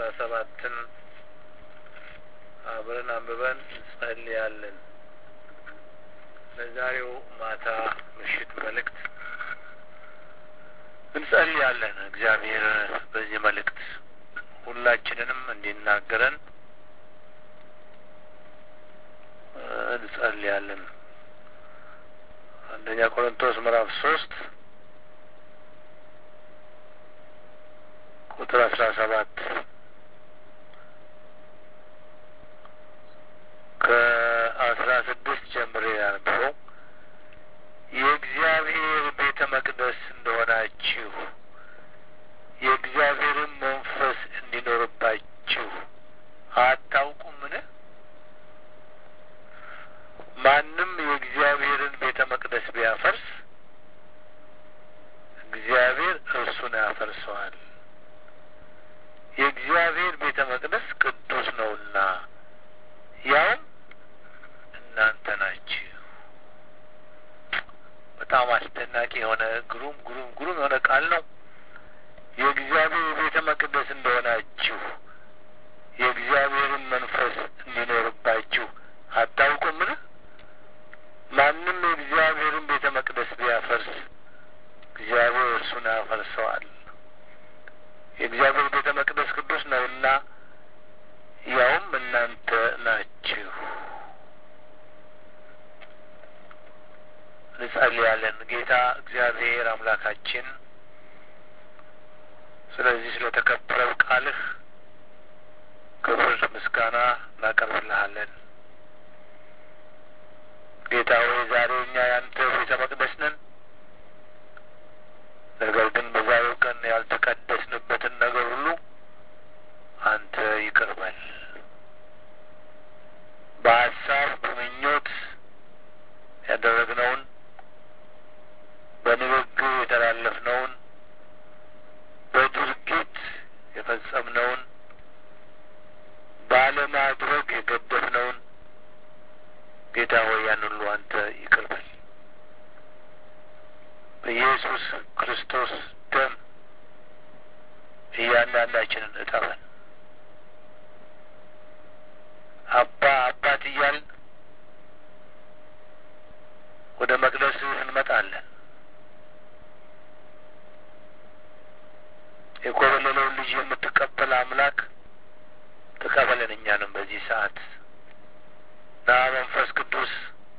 ሰባትን አብረን አንብበን እንጸልያለን። ለዛሬው ማታ ምሽት መልእክት እንጸልያለን። እግዚአብሔር በዚህ መልእክት ሁላችንንም እንዲናገረን እንጸልያለን። አንደኛ ቆሮንቶስ ምዕራፍ ሶስት ቁጥር አስራ ሰባት ከአስራ ስድስት ጀምሬ ያነበው የእግዚአብሔር ቤተ መቅደስ እንደሆናችሁ የእግዚአብሔርን መንፈስ እንዲኖርባችሁ አታውቁምን? ማንም የእግዚአብሔርን ቤተ መቅደስ ቢያፈርስ እግዚአብሔር እርሱን ያፈርሰዋል። የእግዚአብሔር ቤተ መቅደስ ቅዱስ ነውና ያውም እናንተ ናችሁ። በጣም አስደናቂ የሆነ ግሩም ግሩም ግሩም የሆነ ቃል ነው። የእግዚአብሔር ቤተ መቅደስ እንደሆናችሁ የእግዚአብሔርን መንፈስ እንዲኖርባችሁ አታውቁምን? ማንም የእግዚአብሔርን ቤተ መቅደስ ቢያፈርስ እግዚአብሔር እርሱን ያፈርሰዋል። የእግዚአብሔር ቤተ መቅደስ ቅዱስ ነውና ያውም እናንተ ናችሁ። እንጸልያለን። ጌታ እግዚአብሔር አምላካችን ስለዚህ ስለተከበረው ቃልህ ክብር ምስጋና እናቀርብልሃለን። ጌታ ሆይ ዛሬ እኛ ያንተ ቤተ መቅደስ ነን። ነገር ግን በዛሬው ቀን ያልተቀደስንበትን ነገር ሁሉ አንተ ይቅር በል። በሀሳብ በምኞት ያደረግነውን በንግግር የተላለፍነውን በድርጊት የፈጸምነውን ባለማድረግ የገደፍነውን ጌታ ሆይ ያን ሁሉ አንተ ይቅር በል። በኢየሱስ ክርስቶስ ደም እያንዳንዳችንን እጠበን። አባ አባት እያልን ወደ መቅደስህ እንመጣለን። የኮበለለውን ልጅ የምትቀበል አምላክ ተቀበለን እኛንም በዚህ ሰዓት ና መንፈስ ቅዱስ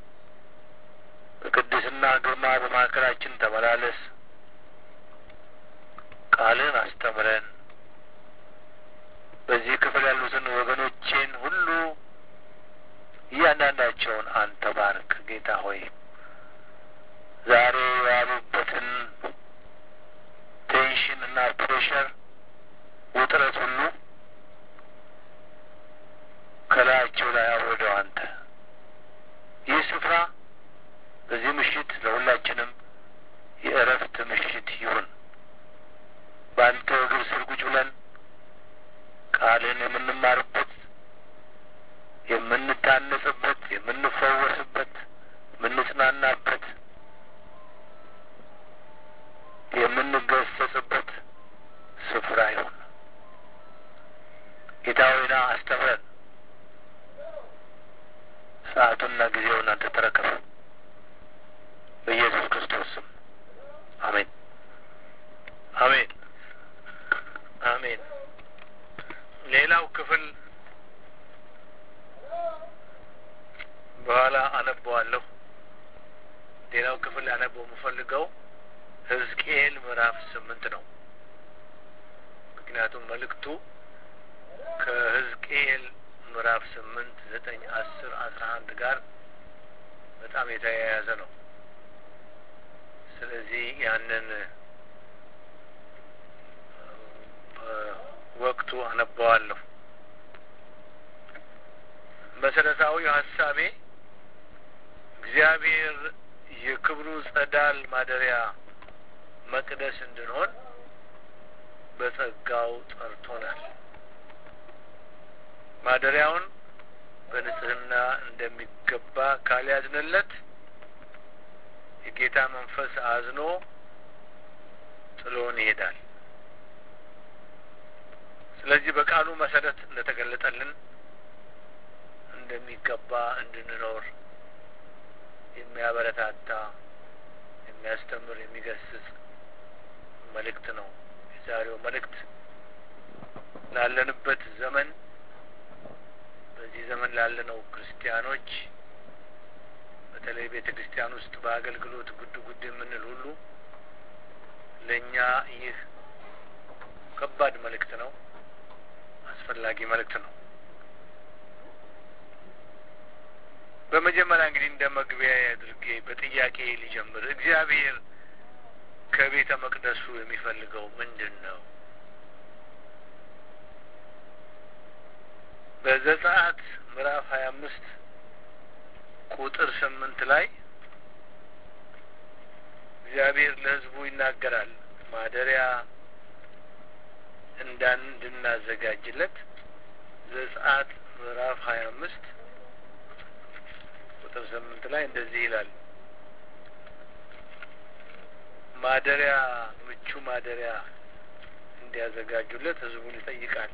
በቅድስና ግርማ በማዕከላችን ተመላለስ። ቃልን አስተምረን። በዚህ ክፍል ያሉትን ወገኖቼን ሁሉ እያንዳንዳቸውን አንተ ባርክ ጌታ ሆይ ዛሬ የዋሉበትን ቴንሽን እና ፕሬሸር ውጥረት ሁሉ ከላያቸው ላይ አውርደው አንተ ይህ ስፍራ በዚህ ምሽት ለሁላችንም የእረፍት ምሽት ይሁን። በአንተ እግር ስር ቁጭ ብለን ቃልን የምንማርበት፣ የምንታነጽበት፣ የምንፈወስበት፣ የምንጽናናበት፣ የምንገሰጽበት ስፍራ ይሁን። ጌታ ሆይ ና አስተምረን። ሰዓቱና ጊዜውን አንተ ተረከብ። በኢየሱስ ክርስቶስ ስም አሜን፣ አሜን፣ አሜን። ሌላው ክፍል በኋላ አነበዋለሁ። ሌላው ክፍል አነበው የምፈልገው ሕዝቅኤል ምዕራፍ ስምንት ነው። ምክንያቱም መልእክቱ ከሕዝቅኤል ምዕራፍ ስምንት ዘጠኝ አስር አስራ አንድ ጋር በጣም የተያያዘ ነው። ስለዚህ ያንን ወቅቱ አነበዋለሁ። መሰረታዊ ሀሳቤ እግዚአብሔር የክብሩ ጸዳል ማደሪያ መቅደስ እንድንሆን በጸጋው ጠርቶናል። ማደሪያውን በንጽህና እንደሚገባ ካልያዝንለት የጌታ መንፈስ አዝኖ ጥሎን ይሄዳል። ስለዚህ በቃሉ መሰረት እንደተገለጠልን እንደሚገባ እንድንኖር የሚያበረታታ የሚያስተምር የሚገስጽ መልእክት ነው የዛሬው መልእክት ላለንበት ዘመን በዚህ ዘመን ላለነው ክርስቲያኖች በተለይ ቤተ ክርስቲያን ውስጥ በአገልግሎት ጉድ ጉድ የምንል ሁሉ ለእኛ ይህ ከባድ መልእክት ነው አስፈላጊ መልእክት ነው በመጀመሪያ እንግዲህ እንደ መግቢያ አድርጌ በጥያቄ ሊጀምር እግዚአብሔር ከቤተ መቅደሱ የሚፈልገው ምንድን ነው በዘጸአት ምዕራፍ ሀያ አምስት ቁጥር ስምንት ላይ እግዚአብሔር ለሕዝቡ ይናገራል ማደሪያ እንዳን እንድናዘጋጅለት ዘጸአት ምዕራፍ ሀያ አምስት ቁጥር ስምንት ላይ እንደዚህ ይላል ማደሪያ ምቹ ማደሪያ እንዲያዘጋጁለት ህዝቡን ይጠይቃል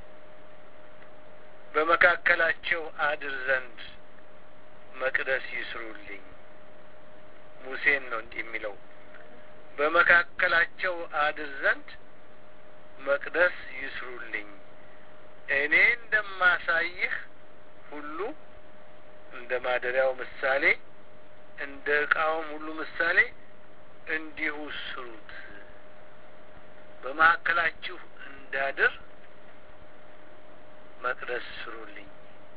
በመካከላቸው አድር ዘንድ መቅደስ ይስሩልኝ ሙሴን ነው እንዲህ የሚለው በመካከላቸው አድር ዘንድ መቅደስ ይስሩልኝ እኔ እንደማሳይህ ሁሉ እንደ ማደሪያው ምሳሌ እንደ እቃውም ሁሉ ምሳሌ እንዲሁ ስሩት በመካከላችሁ እንዳድር መቅደስ ስሩልኝ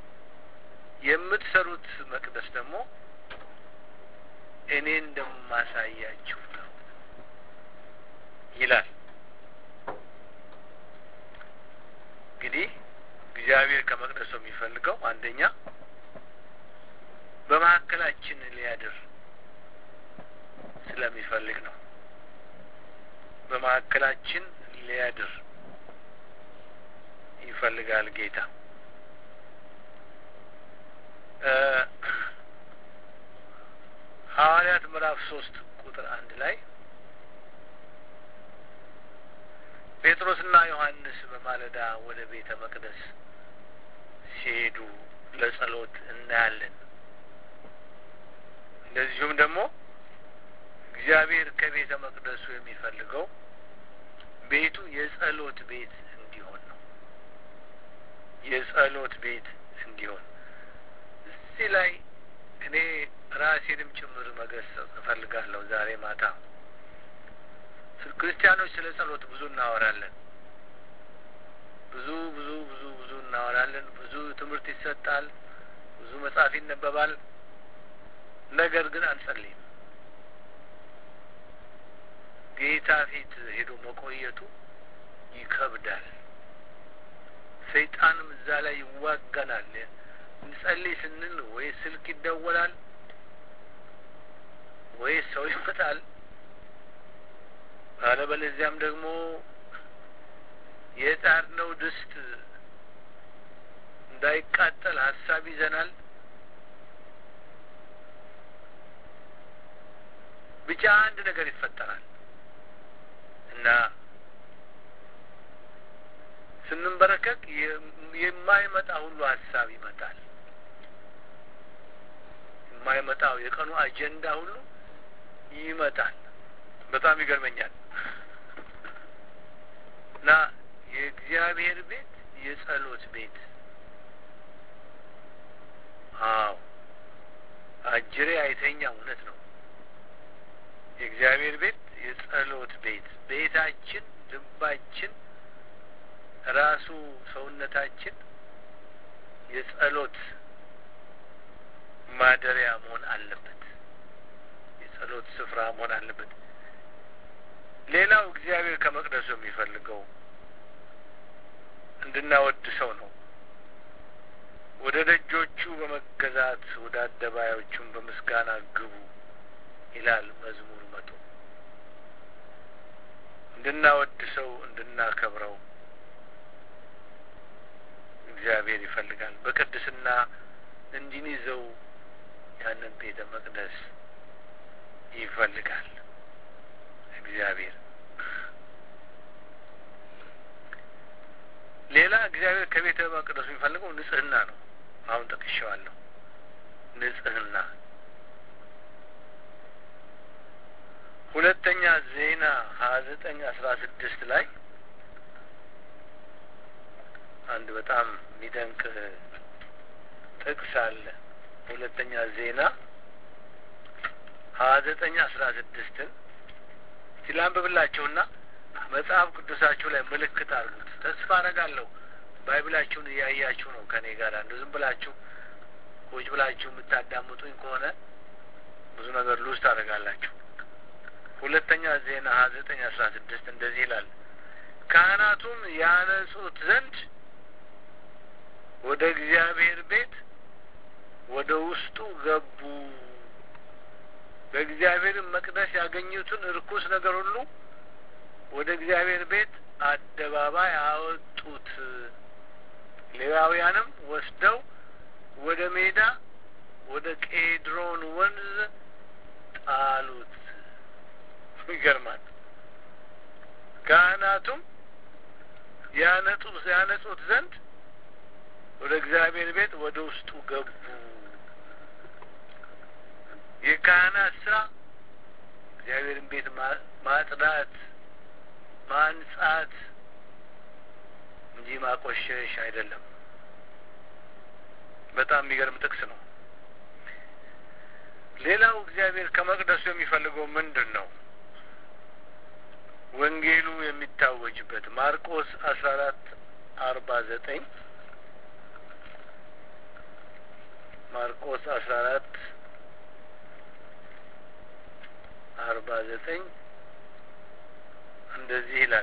የምትሰሩት መቅደስ ደግሞ እኔ እንደማሳያችሁ ነው ይላል እንግዲህ እግዚአብሔር ከመቅደሱ የሚፈልገው አንደኛ በመካከላችን ሊያድር ስለሚፈልግ ነው በመካከላችን ሊያድር ይፈልጋል ጌታ ሐዋርያት ምዕራፍ ሶስት ቁጥር አንድ ላይ ጴጥሮስና ዮሐንስ በማለዳ ወደ ቤተ መቅደስ ሲሄዱ ለጸሎት እናያለን እንደዚሁም ደግሞ እግዚአብሔር ከቤተ መቅደሱ የሚፈልገው ቤቱ የጸሎት ቤት እንዲሆን ነው የጸሎት ቤት እንዲሆን እዚህ ላይ እኔ ራሴንም ጭምር መገሰጽ እፈልጋለሁ ዛሬ ማታ ክርስቲያኖች ስለ ጸሎት ብዙ እናወራለን ብዙ ብዙ ብዙ ብዙ እናወራለን ብዙ ትምህርት ይሰጣል ብዙ መጽሐፍ ይነበባል ነገር ግን አንጸልይም ጌታ ፊት ሄዶ መቆየቱ ይከብዳል ሰይጣንም እዛ ላይ ይዋጋናል እንጸልይ ስንል ወይ ስልክ ይደወላል ወይ ሰው ይመጣል አለበለዚያም ደግሞ የጣድነው ድስት እንዳይቃጠል ሀሳብ ይዘናል ብቻ አንድ ነገር ይፈጠራል እና ስንንበረከክ የማይመጣ ሁሉ ሀሳብ ይመጣል የማይመጣው የቀኑ አጀንዳ ሁሉ ይመጣል በጣም ይገርመኛል እና የእግዚአብሔር ቤት የጸሎት ቤት አዎ አጅሬ አይተኛ እውነት ነው የእግዚአብሔር ቤት የጸሎት ቤት ቤታችን ልባችን ራሱ ሰውነታችን የጸሎት ማደሪያ መሆን አለበት የጸሎት ስፍራ መሆን አለበት ሌላው እግዚአብሔር ከመቅደሱ የሚፈልገው እንድናወድሰው ነው ወደ ደጆቹ በመገዛት ወደ አደባዮቹም በምስጋና ግቡ ይላል መዝሙር መቶ እንድናወድሰው እንድናከብረው እግዚአብሔር ይፈልጋል በቅድስና እንድንይዘው ያንን ቤተ መቅደስ ይፈልጋል እግዚአብሔር እግዚአብሔር ከቤተ መቅደሱ የሚፈልገው ንጽህና ነው። አሁን ጠቅሼዋለሁ። ንጽህና። ሁለተኛ ዜና ሀያ ዘጠኝ አስራ ስድስት ላይ አንድ በጣም የሚደንቅ ጥቅስ አለ። ሁለተኛ ዜና ሀያ ዘጠኝ አስራ ስድስትን ሲላንብብላችሁና መጽሐፍ ቅዱሳችሁ ላይ ምልክት አድርጉት። ተስፋ አረጋለሁ ባይብላችሁን እያያችሁ ነው ከኔ ጋር እንደ ዝም ብላችሁ ቁጭ ብላችሁ የምታዳምጡኝ ከሆነ ብዙ ነገር ሉዝ ታደርጋላችሁ። ሁለተኛ ዜና ሀያ ዘጠኝ አስራ ስድስት እንደዚህ ይላል ካህናቱም ያነጹት ዘንድ ወደ እግዚአብሔር ቤት ወደ ውስጡ ገቡ። በእግዚአብሔር መቅደስ ያገኙትን ርኩስ ነገር ሁሉ ወደ እግዚአብሔር ቤት አደባባይ አወጡት። ሌዋውያንም ወስደው ወደ ሜዳ ወደ ቄድሮን ወንዝ ጣሉት። ይገርማል። ካህናቱም ያነጹ ያነጹት ዘንድ ወደ እግዚአብሔር ቤት ወደ ውስጡ ገቡ። የካህናት ስራ እግዚአብሔርን ቤት ማጽዳት፣ ማንጻት እንጂ ማቆሸሽ አይደለም። በጣም የሚገርም ጥቅስ ነው። ሌላው እግዚአብሔር ከመቅደሱ የሚፈልገው ምንድን ነው? ወንጌሉ የሚታወጅበት ማርቆስ አስራ አራት አርባ ዘጠኝ ማርቆስ አስራ አራት አርባ ዘጠኝ እንደዚህ ይላል።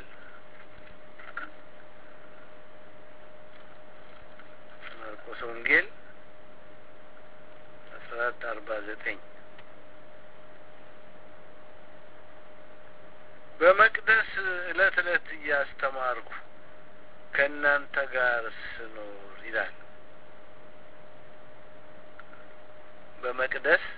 ማርቆስ ወንጌል አስራ አራት አርባ ዘጠኝ በመቅደስ እለት እለት እያስተማርኩ ከእናንተ ጋር ስኖር ይላል። በመቅደስ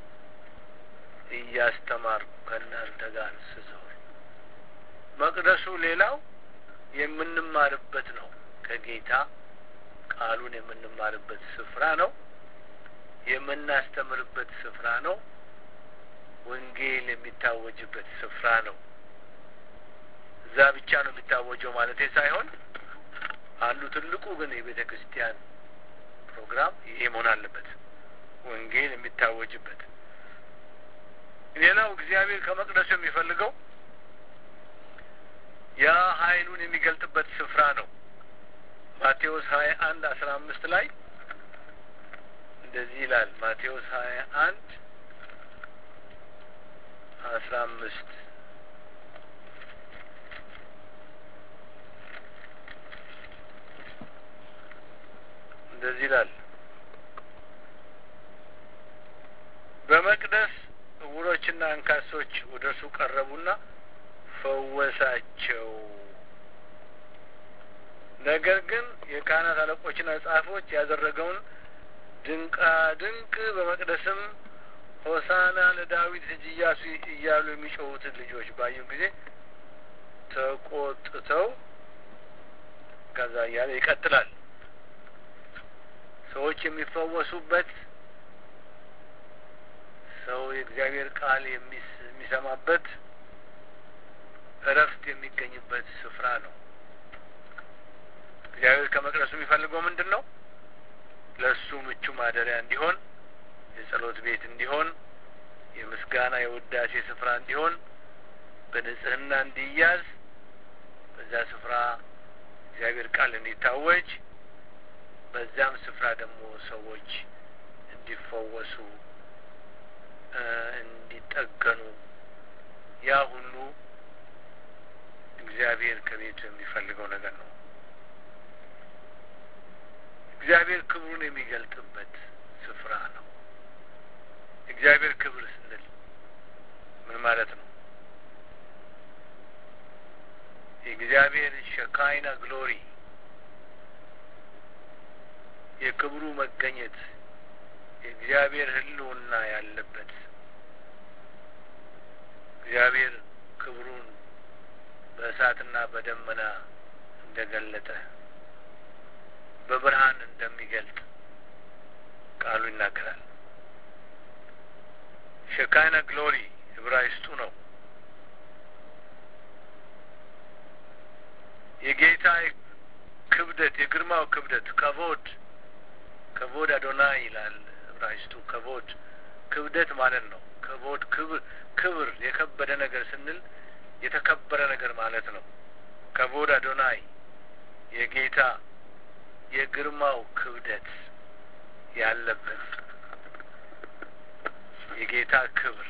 እያስተማርኩ ከእናንተ ጋር ስዞር። መቅደሱ ሌላው የምንማርበት ነው። ከጌታ ቃሉን የምንማርበት ስፍራ ነው። የምናስተምርበት ስፍራ ነው። ወንጌል የሚታወጅበት ስፍራ ነው። እዛ ብቻ ነው የሚታወጀው ማለቴ ሳይሆን አንዱ ትልቁ ግን የቤተ ክርስቲያን ፕሮግራም ይሄ መሆን አለበት፣ ወንጌል የሚታወጅበት። ሌላው እግዚአብሔር ከመቅደሱ የሚፈልገው ያ ኃይሉን የሚገልጥበት ስፍራ ነው። ማቴዎስ ሀያ አንድ አስራ አምስት ላይ እንደዚህ ይላል። ማቴዎስ ሀያ አንድ አስራ አምስት እንደዚህ ይላል። በመቅደስ ዕውሮችና አንካሶች ወደ እርሱ ቀረቡና ፈወሳቸው። ነገር ግን የካህናት አለቆችና ጸሐፊዎች ያደረገውን ድንቃ ድንቅ በመቅደስም ሆሳና ለዳዊት ልጅ ኢያሱ እያሉ የሚጮሁትን ልጆች ባዩ ጊዜ ተቆጥተው ከዛ እያለ ይቀጥላል። ሰዎች የሚፈወሱበት ሰው የእግዚአብሔር ቃል የሚሰማበት እረፍት የሚገኝበት ስፍራ ነው። እግዚአብሔር ከመቅደሱ የሚፈልገው ምንድን ነው? ለእሱ ምቹ ማደሪያ እንዲሆን፣ የጸሎት ቤት እንዲሆን፣ የምስጋና የውዳሴ ስፍራ እንዲሆን፣ በንጽህና እንዲያዝ፣ በዛ ስፍራ እግዚአብሔር ቃል እንዲታወጅ፣ በዛም ስፍራ ደግሞ ሰዎች እንዲፈወሱ እንዲጠገኑ ያ ሁሉ እግዚአብሔር ከቤቱ የሚፈልገው ነገር ነው። እግዚአብሔር ክብሩን የሚገልጥበት ስፍራ ነው። እግዚአብሔር ክብር ስንል ምን ማለት ነው? የእግዚአብሔር ሸካይና ግሎሪ የክብሩ መገኘት የእግዚአብሔር ሕልውና ያለበት እግዚአብሔር ክብሩን በእሳትና በደመና እንደገለጠ በብርሃን እንደሚገልጥ ቃሉ ይናገራል። ሸካይና ግሎሪ ዕብራይስጡ ነው። የጌታ ክብደት የግርማው ክብደት ከቮድ ከቮድ አዶናይ ይላል ዕብራይስጡ። ከቮድ ክብደት ማለት ነው። ከቮድ ክብር ክብር የከበደ ነገር ስንል የተከበረ ነገር ማለት ነው። ከቮድ አዶናይ የጌታ የግርማው ክብደት ያለበት የጌታ ክብር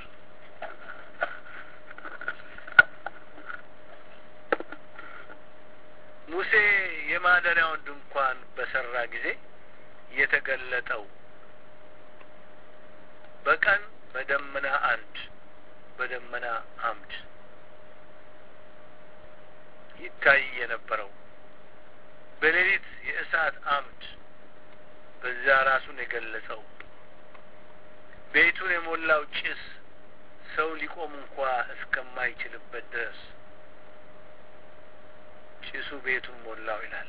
ሙሴ የማደሪያውን ድንኳን በሰራ ጊዜ የተገለጠው በቀን በደመና አንድ በደመና አምድ ይታይ የነበረው በሌሊት የእሳት አምድ በዚያ ራሱን የገለጸው ቤቱን የሞላው ጭስ ሰው ሊቆም እንኳ እስከማይችልበት ድረስ ጭሱ ቤቱን ሞላው ይላል።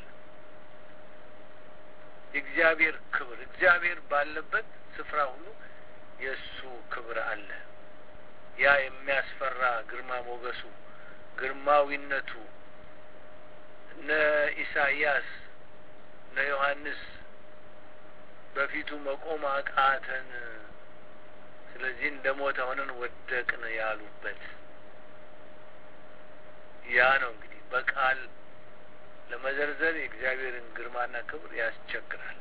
የእግዚአብሔር ክብር እግዚአብሔር ባለበት ስፍራ ሁሉ የእሱ ክብር አለ። ያ የሚያስፈራ ግርማ ሞገሱ፣ ግርማዊነቱ እነ ኢሳይያስ እነ ዮሐንስ በፊቱ መቆም አቃተን፣ ስለዚህ እንደ ሞተ ሆነን ወደቅን ያሉበት ያ ነው። እንግዲህ በቃል ለመዘርዘር የእግዚአብሔርን ግርማና ክብር ያስቸግራል።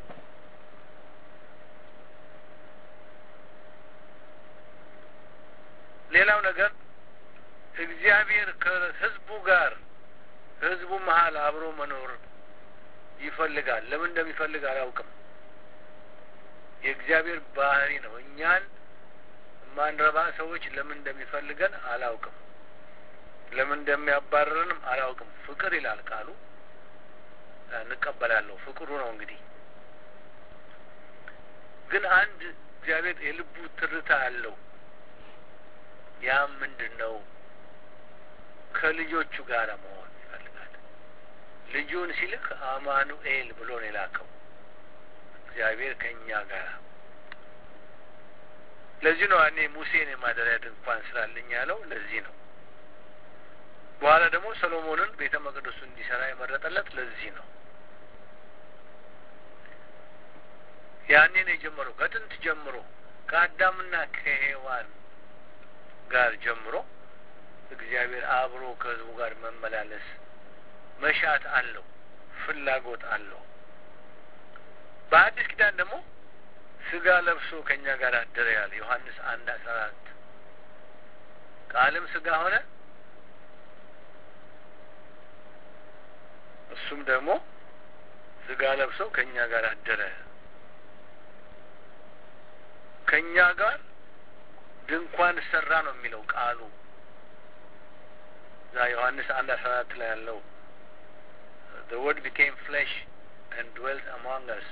ሌላው ነገር እግዚአብሔር ከሕዝቡ ጋር ሕዝቡ መሀል አብሮ መኖር ይፈልጋል። ለምን እንደሚፈልግ አላውቅም። የእግዚአብሔር ባህሪ ነው። እኛን የማንረባ ሰዎች ለምን እንደሚፈልገን አላውቅም። ለምን እንደሚያባረርንም አላውቅም። ፍቅር ይላል ቃሉ፣ እንቀበላለሁ። ፍቅሩ ነው እንግዲህ። ግን አንድ እግዚአብሔር የልቡ ትርታ አለው። ያም ምንድን ነው? ከልጆቹ ጋር መሆን ይፈልጋል። ልጁን ሲልክ አማኑኤል ብሎ ነው የላከው። እግዚአብሔር ከእኛ ጋር ለዚህ ነው እኔ ሙሴን የማደሪያ ድንኳን ስላለኝ ያለው ለዚህ ነው። በኋላ ደግሞ ሰሎሞንን ቤተ መቅደሱ እንዲሰራ የመረጠለት ለዚህ ነው። ያኔን የጀመረው ከጥንት ጀምሮ ከአዳምና ከሔዋን ጋር ጀምሮ እግዚአብሔር አብሮ ከሕዝቡ ጋር መመላለስ መሻት አለው፣ ፍላጎት አለው። በአዲስ ኪዳን ደግሞ ስጋ ለብሶ ከእኛ ጋር አደረ ያለ ዮሐንስ አንድ አስራ አራት ቃልም ስጋ ሆነ እሱም ደግሞ ስጋ ለብሶ ከእኛ ጋር አደረ ከእኛ ጋር ድንኳን ሰራ ነው የሚለው ቃሉ እዛ ዮሐንስ አንድ አስራ አራት ላይ ያለው the word became flesh and dwelt among us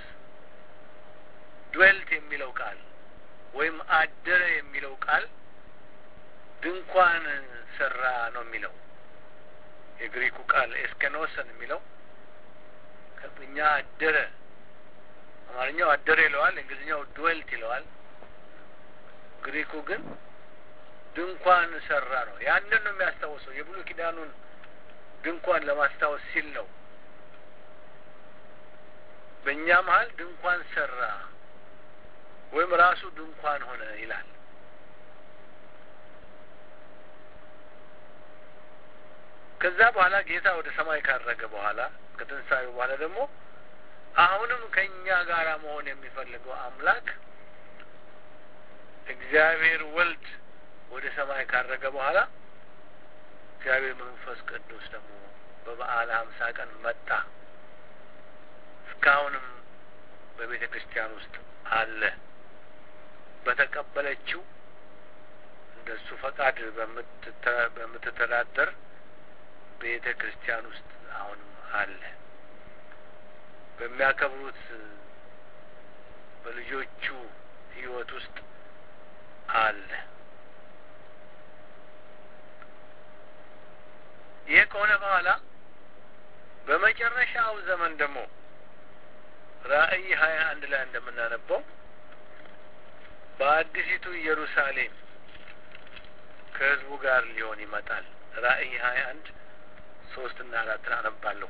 dwelt የሚለው ቃል ወይም አደረ የሚለው ቃል ድንኳን ሰራ ነው የሚለው የግሪኩ ቃል ኤስከኖሰን የሚለው እኛ አደረ አማርኛው አደረ ይለዋል እንግሊዝኛው ድዌልት ይለዋል ግሪኩ ግን ድንኳን ሰራ ነው ያንን ነው የሚያስታውሰው የብሉይ ኪዳኑን ድንኳን ለማስታወስ ሲል ነው በእኛ መሀል ድንኳን ሰራ ወይም ራሱ ድንኳን ሆነ ይላል ከዛ በኋላ ጌታ ወደ ሰማይ ካረገ በኋላ ከትንሳኤው በኋላ ደግሞ አሁንም ከእኛ ጋር መሆን የሚፈልገው አምላክ እግዚአብሔር ወልድ ወደ ሰማይ ካረገ በኋላ እግዚአብሔር መንፈስ ቅዱስ ደግሞ በበዓለ ሀምሳ ቀን መጣ። እስካሁንም በቤተ ክርስቲያን ውስጥ አለ። በተቀበለችው እንደሱ ፈቃድ በምትተዳደር ቤተ ክርስቲያን ውስጥ አሁንም አለ። በሚያከብሩት በልጆቹ ሕይወት ውስጥ አለ። ይህ ከሆነ በኋላ በመጨረሻው ዘመን ደግሞ ራእይ ሀያ አንድ ላይ እንደምናነበው በአዲሲቱ ኢየሩሳሌም ከህዝቡ ጋር ሊሆን ይመጣል። ራእይ ሀያ አንድ ሶስት እና አራትን አነባለሁ።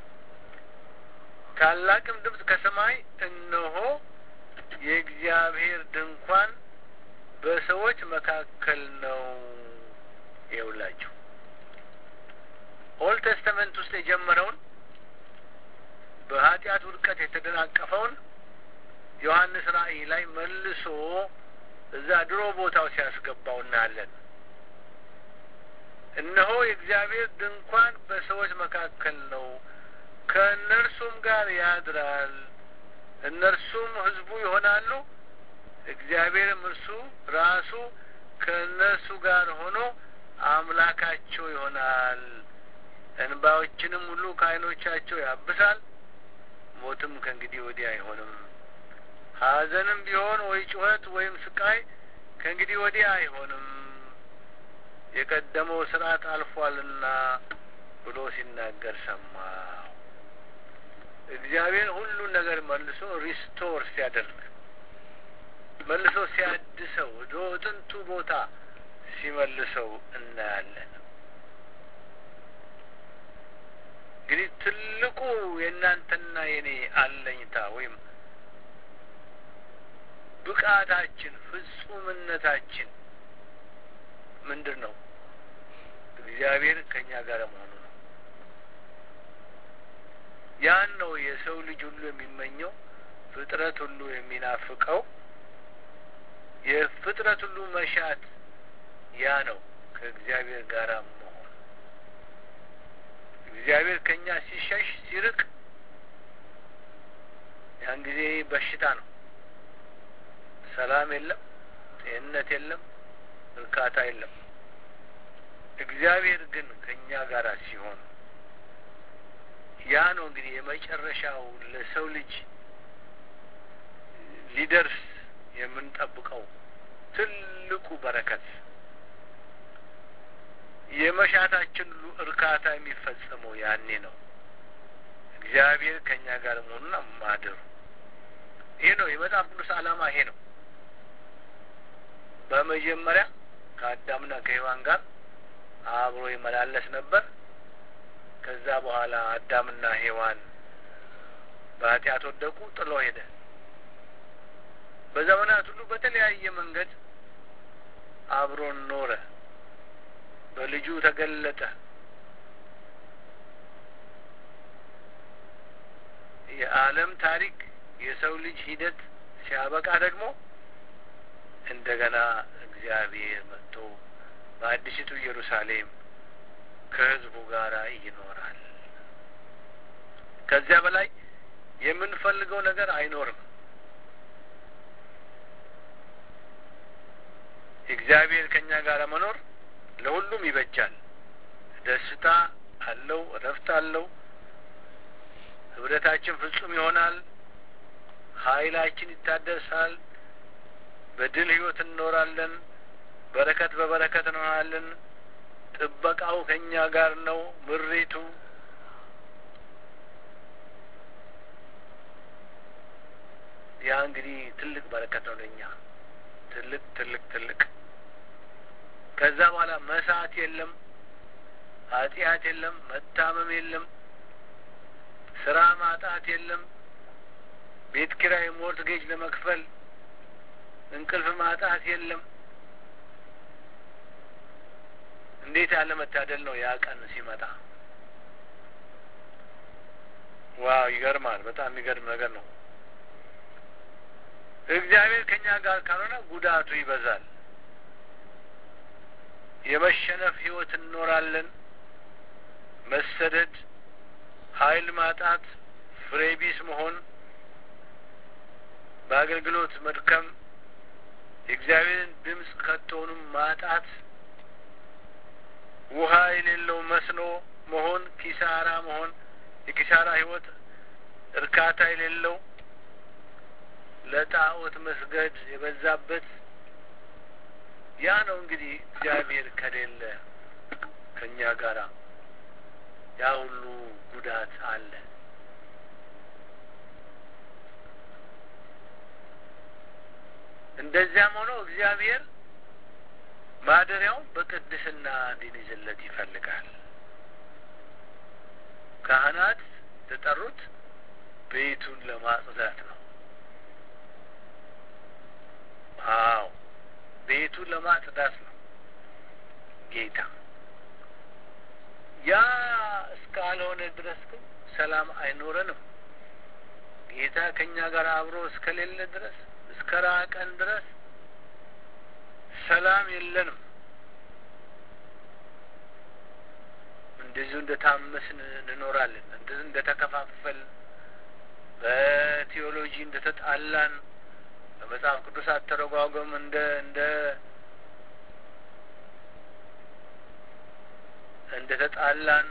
ታላቅም ድምፅ ከሰማይ እነሆ የእግዚአብሔር ድንኳን በሰዎች መካከል ነው። ይውላችሁ ኦልድ ቴስተመንት ውስጥ የጀመረውን በኃጢአት ውድቀት የተደናቀፈውን ዮሐንስ ራእይ ላይ መልሶ እዛ ድሮ ቦታው ሲያስገባው እናያለን። እነሆ የእግዚአብሔር ድንኳን በሰዎች መካከል ነው፣ ከእነርሱም ጋር ያድራል፣ እነርሱም ሕዝቡ ይሆናሉ፣ እግዚአብሔርም እርሱ ራሱ ከእነርሱ ጋር ሆኖ አምላካቸው ይሆናል። እንባዎችንም ሁሉ ከዓይኖቻቸው ያብሳል፣ ሞትም ከእንግዲህ ወዲህ አይሆንም። ሐዘንም ቢሆን ወይ ጩኸት ወይም ስቃይ ከእንግዲህ ወዲህ አይሆንም፣ የቀደመው ስርዓት አልፏልና ብሎ ሲናገር ሰማሁ። እግዚአብሔር ሁሉን ነገር መልሶ ሪስቶር ሲያደርግ መልሶ ሲያድሰው ወደ ጥንቱ ቦታ ሲመልሰው እናያለን። እንግዲህ ትልቁ የእናንተና የኔ አለኝታ ወይም ብቃታችን ፍጹምነታችን ምንድን ነው? እግዚአብሔር ከእኛ ጋር መሆኑ ነው። ያን ነው የሰው ልጅ ሁሉ የሚመኘው፣ ፍጥረት ሁሉ የሚናፍቀው፣ የፍጥረት ሁሉ መሻት ያ ነው፣ ከእግዚአብሔር ጋር መሆን። እግዚአብሔር ከእኛ ሲሸሽ ሲርቅ፣ ያን ጊዜ በሽታ ነው። ሰላም የለም፣ ጤንነት የለም፣ እርካታ የለም። እግዚአብሔር ግን ከእኛ ጋር ሲሆን ያ ነው እንግዲህ የመጨረሻው ለሰው ልጅ ሊደርስ የምንጠብቀው ትልቁ በረከት የመሻታችን ሁሉ እርካታ የሚፈጸመው ያኔ ነው። እግዚአብሔር ከእኛ ጋር መሆኑና ማደሩ ይሄ ነው የመጽሐፍ ቅዱስ ዓላማ ይሄ ነው። በመጀመሪያ ከአዳምና ከሔዋን ጋር አብሮ ይመላለስ ነበር። ከዛ በኋላ አዳምና ሔዋን በኃጢአት ወደቁ፣ ጥሎ ሄደ። በዘመናት ሁሉ በተለያየ መንገድ አብሮን ኖረ። በልጁ ተገለጠ። የዓለም ታሪክ የሰው ልጅ ሂደት ሲያበቃ ደግሞ እንደገና እግዚአብሔር መጥቶ በአዲሲቱ ኢየሩሳሌም ከሕዝቡ ጋር ይኖራል። ከዚያ በላይ የምንፈልገው ነገር አይኖርም። እግዚአብሔር ከእኛ ጋር መኖር ለሁሉም ይበጃል። ደስታ አለው፣ እረፍት አለው። ህብረታችን ፍጹም ይሆናል። ኃይላችን ይታደሳል። በድል ህይወት እንኖራለን። በረከት በበረከት እንሆናለን። ጥበቃው ከእኛ ጋር ነው። ምሪቱ ያ እንግዲህ ትልቅ በረከት ነው ለእኛ ትልቅ ትልቅ ትልቅ ከዛ በኋላ መሳት የለም፣ ኃጢአት የለም፣ መታመም የለም፣ ስራ ማጣት የለም፣ ቤት ኪራይ ሞርትጌጅ ለመክፈል እንቅልፍ ማጣት የለም። እንዴት ያለ መታደል ነው ያ ቀን ሲመጣ! ዋው ይገርማል። በጣም የሚገርም ነገር ነው። እግዚአብሔር ከእኛ ጋር ካልሆነ ጉዳቱ ይበዛል። የመሸነፍ ህይወት እንኖራለን። መሰደድ፣ ኃይል ማጣት፣ ፍሬ ቢስ መሆን፣ በአገልግሎት መድከም፣ የእግዚአብሔርን ድምፅ ከቶውንም ማጣት፣ ውሃ የሌለው መስኖ መሆን፣ ኪሳራ መሆን፣ የኪሳራ ህይወት፣ እርካታ የሌለው ለጣዖት መስገድ የበዛበት ያ ነው እንግዲህ እግዚአብሔር ከሌለ ከእኛ ጋራ ያ ሁሉ ጉዳት አለ። እንደዚያም ሆኖ እግዚአብሔር ማደሪያውን በቅድስና እንዲይዝለት ይፈልጋል። ካህናት የተጠሩት ቤቱን ለማጽዳት ነው። አዎ ቤቱን ለማጽዳት ነው ጌታ። ያ እስካልሆነ ድረስ ግን ሰላም አይኖረንም። ጌታ ከእኛ ጋር አብሮ እስከሌለ ድረስ እስከ ራቀን ድረስ ሰላም የለንም። እንደዚሁ እንደ ታመስን እንኖራለን። እንደዚህ እንደ ተከፋፈል በቴዎሎጂ እንደ ተጣላን በመጽሐፍ ቅዱስ አተረጓጎም እንደ እንደ እንደ ተጣላን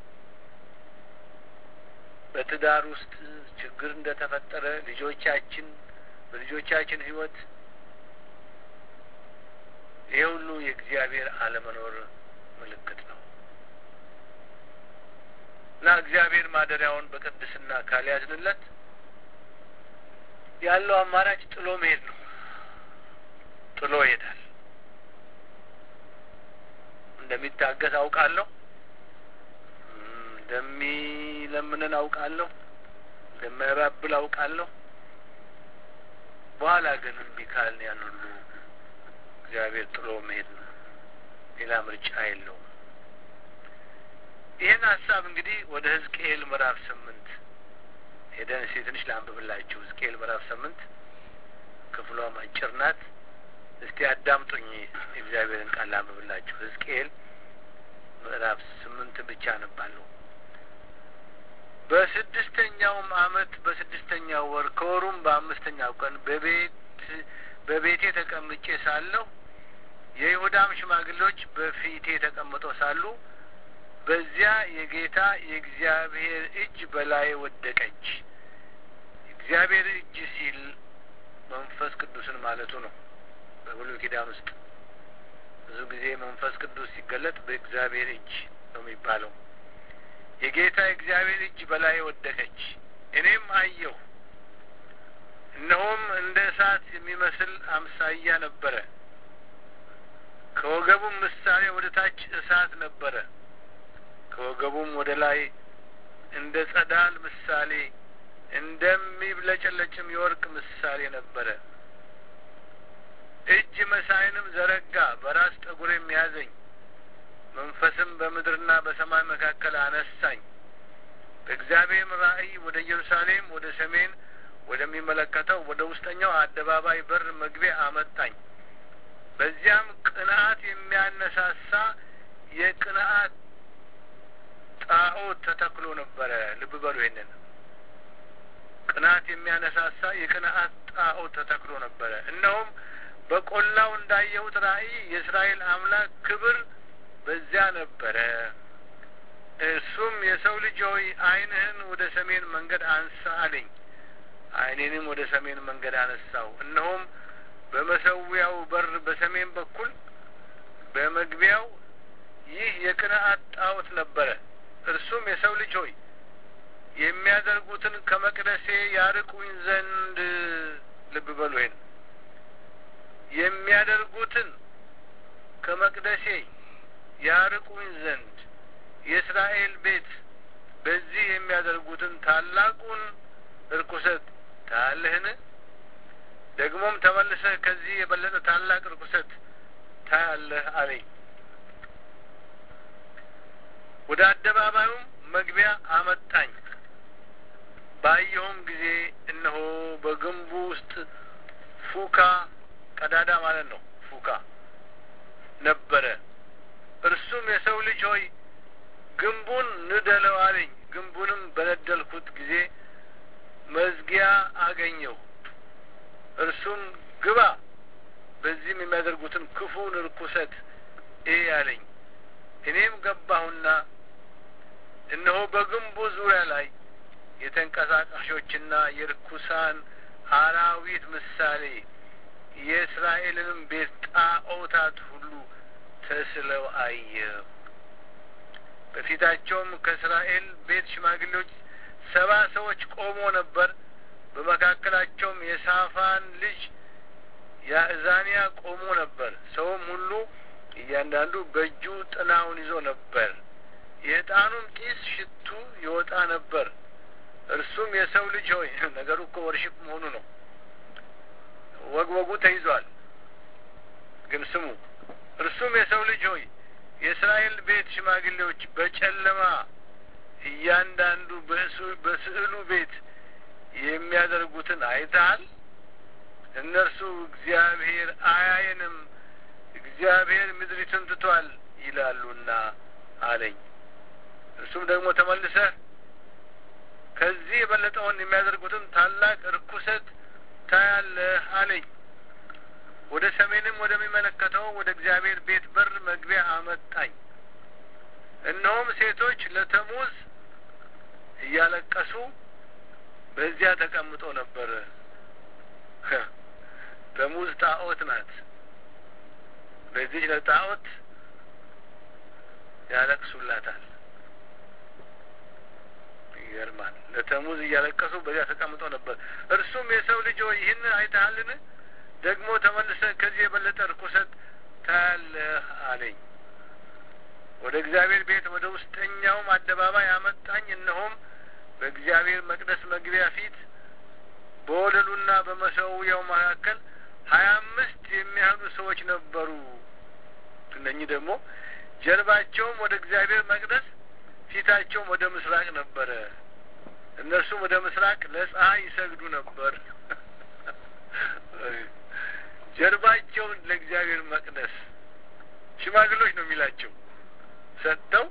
በትዳር ውስጥ ችግር እንደ ተፈጠረ ልጆቻችን በልጆቻችን ሕይወት ይህ ሁሉ የእግዚአብሔር አለመኖር ምልክት ነው እና እግዚአብሔር ማደሪያውን በቅድስና ካልያዝንለት ያለው አማራጭ ጥሎ መሄድ ነው። ጥሎ ይሄዳል። እንደሚታገስ አውቃለሁ፣ እንደሚለምንን አውቃለሁ፣ እንደማያባብል አውቃለሁ። በኋላ ግን እምቢ ካልን ያን ሁሉ እግዚአብሔር ጥሎ መሄድ ነው። ሌላ ምርጫ የለውም። ይህን ሀሳብ እንግዲህ ወደ ሕዝቅኤል ምዕራፍ ስምንት ሄደን እስኪ ትንሽ ላንብብላችሁ። ሕዝቅኤል ምዕራፍ ስምንት ክፍሏም አጭር ናት። እስቲ አዳምጡኝ፣ የእግዚአብሔርን ቃል ላንብብላችሁ። ሕዝቅኤል ምዕራፍ ስምንት ብቻ አነባለሁ። በስድስተኛውም ዓመት በስድስተኛው ወር ከወሩም በአምስተኛው ቀን በቤት በቤቴ ተቀምጬ ሳለሁ የይሁዳም ሽማግሌዎች በፊቴ ተቀምጠው ሳሉ በዚያ የጌታ የእግዚአብሔር እጅ በላይ ወደቀች። እግዚአብሔር እጅ ሲል መንፈስ ቅዱስን ማለቱ ነው። በብሉይ ኪዳን ውስጥ ብዙ ጊዜ መንፈስ ቅዱስ ሲገለጥ በእግዚአብሔር እጅ ነው የሚባለው። የጌታ የእግዚአብሔር እጅ በላይ ወደቀች። እኔም አየሁ፣ እነሆም እንደ እሳት የሚመስል አምሳያ ነበረ። ከወገቡም ምሳሌ ወደ ታች እሳት ነበረ። ከወገቡም ወደ ላይ እንደ ጸዳል ምሳሌ እንደሚብለጨለጭም የወርቅ ምሳሌ ነበረ። እጅ መሳይንም ዘረጋ፣ በራስ ጠጉሬም ያዘኝ። መንፈስም በምድርና በሰማይ መካከል አነሳኝ። በእግዚአብሔርም ራእይ ወደ ኢየሩሳሌም ወደ ሰሜን ወደሚመለከተው ወደ ውስጠኛው አደባባይ በር መግቢያ አመጣኝ። በዚያም ቅንዓት የሚያነሳሳ የቅንዓት ጣዖት ተተክሎ ነበረ። ልብ በሉ ይሄንን ቅንዓት የሚያነሳሳ የቅንዓት ጣዖት ተተክሎ ነበረ። እነሆም በቆላው እንዳየሁት ራእይ የእስራኤል አምላክ ክብር በዚያ ነበረ። እርሱም የሰው ልጅ ሆይ ዓይንህን ወደ ሰሜን መንገድ አንሳ አለኝ። ዓይኔንም ወደ ሰሜን መንገድ አነሳው። እነሆም በመሰዊያው በር በሰሜን በኩል በመግቢያው ይህ የቅንዓት ጣዖት ነበረ። እርሱም የሰው ልጅ ሆይ የሚያደርጉትን ከመቅደሴ ያርቁኝ ዘንድ ልብ በሉ ይሄን የሚያደርጉትን ከመቅደሴ ያርቁኝ ዘንድ የእስራኤል ቤት በዚህ የሚያደርጉትን ታላቁን እርኩሰት ታያለህን? ደግሞም ተመልሰህ ከዚህ የበለጠ ታላቅ እርኩሰት ታያለህ አለኝ። ወደ አደባባዩም መግቢያ አመጣኝ። ባየሁም ጊዜ እነሆ በግንቡ ውስጥ ፉካ ቀዳዳ ማለት ነው ፉካ ነበረ። እርሱም የሰው ልጅ ሆይ ግንቡን ንደለው አለኝ። ግንቡንም በነደልኩት ጊዜ መዝጊያ አገኘሁ። እርሱም ግባ፣ በዚህም የሚያደርጉትን ክፉን ርኩሰት እይ አለኝ። እኔም ገባሁና እነሆ በግንቡ ዙሪያ ላይ የተንቀሳቃሾችና የርኩሳን አራዊት ምሳሌ የእስራኤልንም ቤት ጣዖታት ሁሉ ተስለው አየሁ። በፊታቸውም ከእስራኤል ቤት ሽማግሌዎች ሰባ ሰዎች ቆሞ ነበር። በመካከላቸውም የሳፋን ልጅ ያእዛንያ ቆሞ ነበር። ሰውም ሁሉ እያንዳንዱ በእጁ ጥናውን ይዞ ነበር። የዕጣኑም ጢስ ሽቱ ይወጣ ነበር። እርሱም የሰው ልጅ ሆይ ነገሩ እኮ ወርሽፕ መሆኑ ነው። ወግ ወጉ ተይዟል። ግን ስሙ። እርሱም የሰው ልጅ ሆይ የእስራኤል ቤት ሽማግሌዎች በጨለማ እያንዳንዱ በስዕሉ ቤት የሚያደርጉትን አይተሃል? እነርሱ እግዚአብሔር አያየንም፣ እግዚአብሔር ምድሪቱን ትቷል ይላሉና አለኝ። እርሱም ደግሞ ተመልሰህ ከዚህ የበለጠውን የሚያደርጉትን ታላቅ ርኩሰት ታያለህ አለኝ። ወደ ሰሜንም ወደሚመለከተው ወደ እግዚአብሔር ቤት በር መግቢያ አመጣኝ። እነሆም ሴቶች ለተሙዝ እያለቀሱ በዚያ ተቀምጦ ነበር። ተሙዝ ጣዖት ናት። በዚች ለጣዖት ያለቅሱላታል። ይገርማል። ለተሙዝ እያለቀሱ በዚያ ተቀምጦ ነበር። እርሱም የሰው ልጅ ሆይ ይህን አይተሃልን? ደግሞ ተመልሰህ ከዚህ የበለጠ ርኩሰት ታያለህ አለኝ። ወደ እግዚአብሔር ቤት ወደ ውስጠኛውም አደባባይ አመጣኝ። እነሆም በእግዚአብሔር መቅደስ መግቢያ ፊት በወለሉና በመሰዊያው መካከል ሀያ አምስት የሚያህሉ ሰዎች ነበሩ። እነኚህ ደግሞ ጀርባቸውም ወደ እግዚአብሔር መቅደስ ፊታቸውም ወደ ምስራቅ ነበረ። እነርሱም ወደ ምስራቅ ለፀሐይ ይሰግዱ ነበር። ጀርባቸውን ለእግዚአብሔር መቅደስ ሽማግሎች ነው የሚላቸው ሰጥተው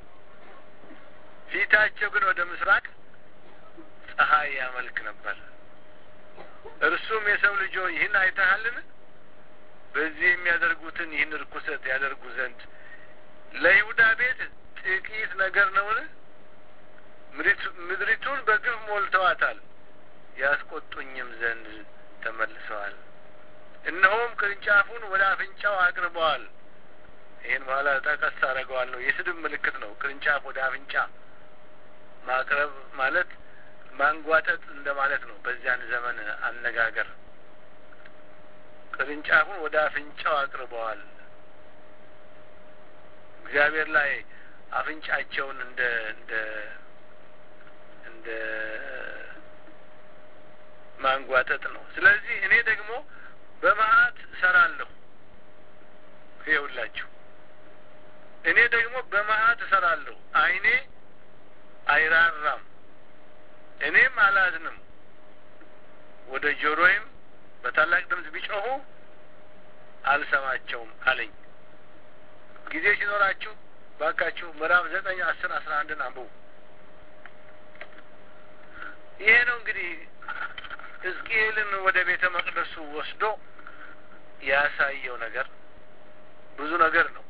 ፊታቸው ግን ወደ ምስራቅ ፀሐይ ያመልክ ነበር። እርሱም የሰው ልጆ ይህን አይተሃልን? በዚህ የሚያደርጉትን ይህን ርኩሰት ያደርጉ ዘንድ ለይሁዳ ቤት ጥቂት ነገር ነውን? ምድሪቱን በግፍ ሞልተዋታል፣ ያስቆጡኝም ዘንድ ተመልሰዋል። እነሆም ቅርንጫፉን ወደ አፍንጫው አቅርበዋል። ይህን በኋላ ጠቀስ አደርገዋለሁ። የስድብ ምልክት ነው። ቅርንጫፍ ወደ አፍንጫ ማቅረብ ማለት ማንጓጠጥ እንደማለት ነው። በዚያን ዘመን አነጋገር ቅርንጫፉን ወደ አፍንጫው አቅርበዋል። እግዚአብሔር ላይ አፍንጫቸውን እንደ እንደ እንደ ማንጓጠጥ ነው። ስለዚህ እኔ ደግሞ በመዓት እሰራለሁ። ይኸውላችሁ እኔ ደግሞ በመዓት እሰራለሁ። ዓይኔ አይራራም፣ እኔም አላዝንም። ወደ ጆሮዬም በታላቅ ድምፅ ቢጮኹ አልሰማቸውም አለኝ። ጊዜ ሲኖራችሁ ባካችሁ ምዕራፍ ዘጠኝ አስር አስራ አንድን አንብቡ። ይሄ ነው እንግዲህ ሕዝቅኤልን ወደ ቤተ መቅደሱ ወስዶ ያሳየው ነገር ብዙ ነገር ነው።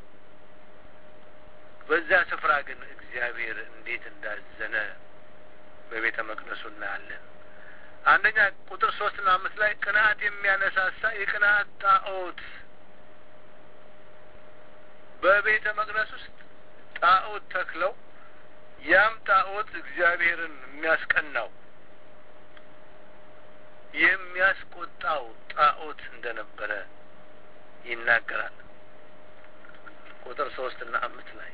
በዛ ስፍራ ግን እግዚአብሔር እንዴት እንዳዘነ በቤተ መቅደሱ እናያለን። አንደኛ ቁጥር ሶስትና አምስት ላይ ቅንዓት የሚያነሳሳ የቅንዓት ጣዖት በቤተ መቅደስ ውስጥ ጣዖት ተክለው ያም ጣዖት እግዚአብሔርን የሚያስቀናው የሚያስቆጣው ጣዖት እንደነበረ ይናገራል። ቁጥር ሶስት እና አምስት ላይ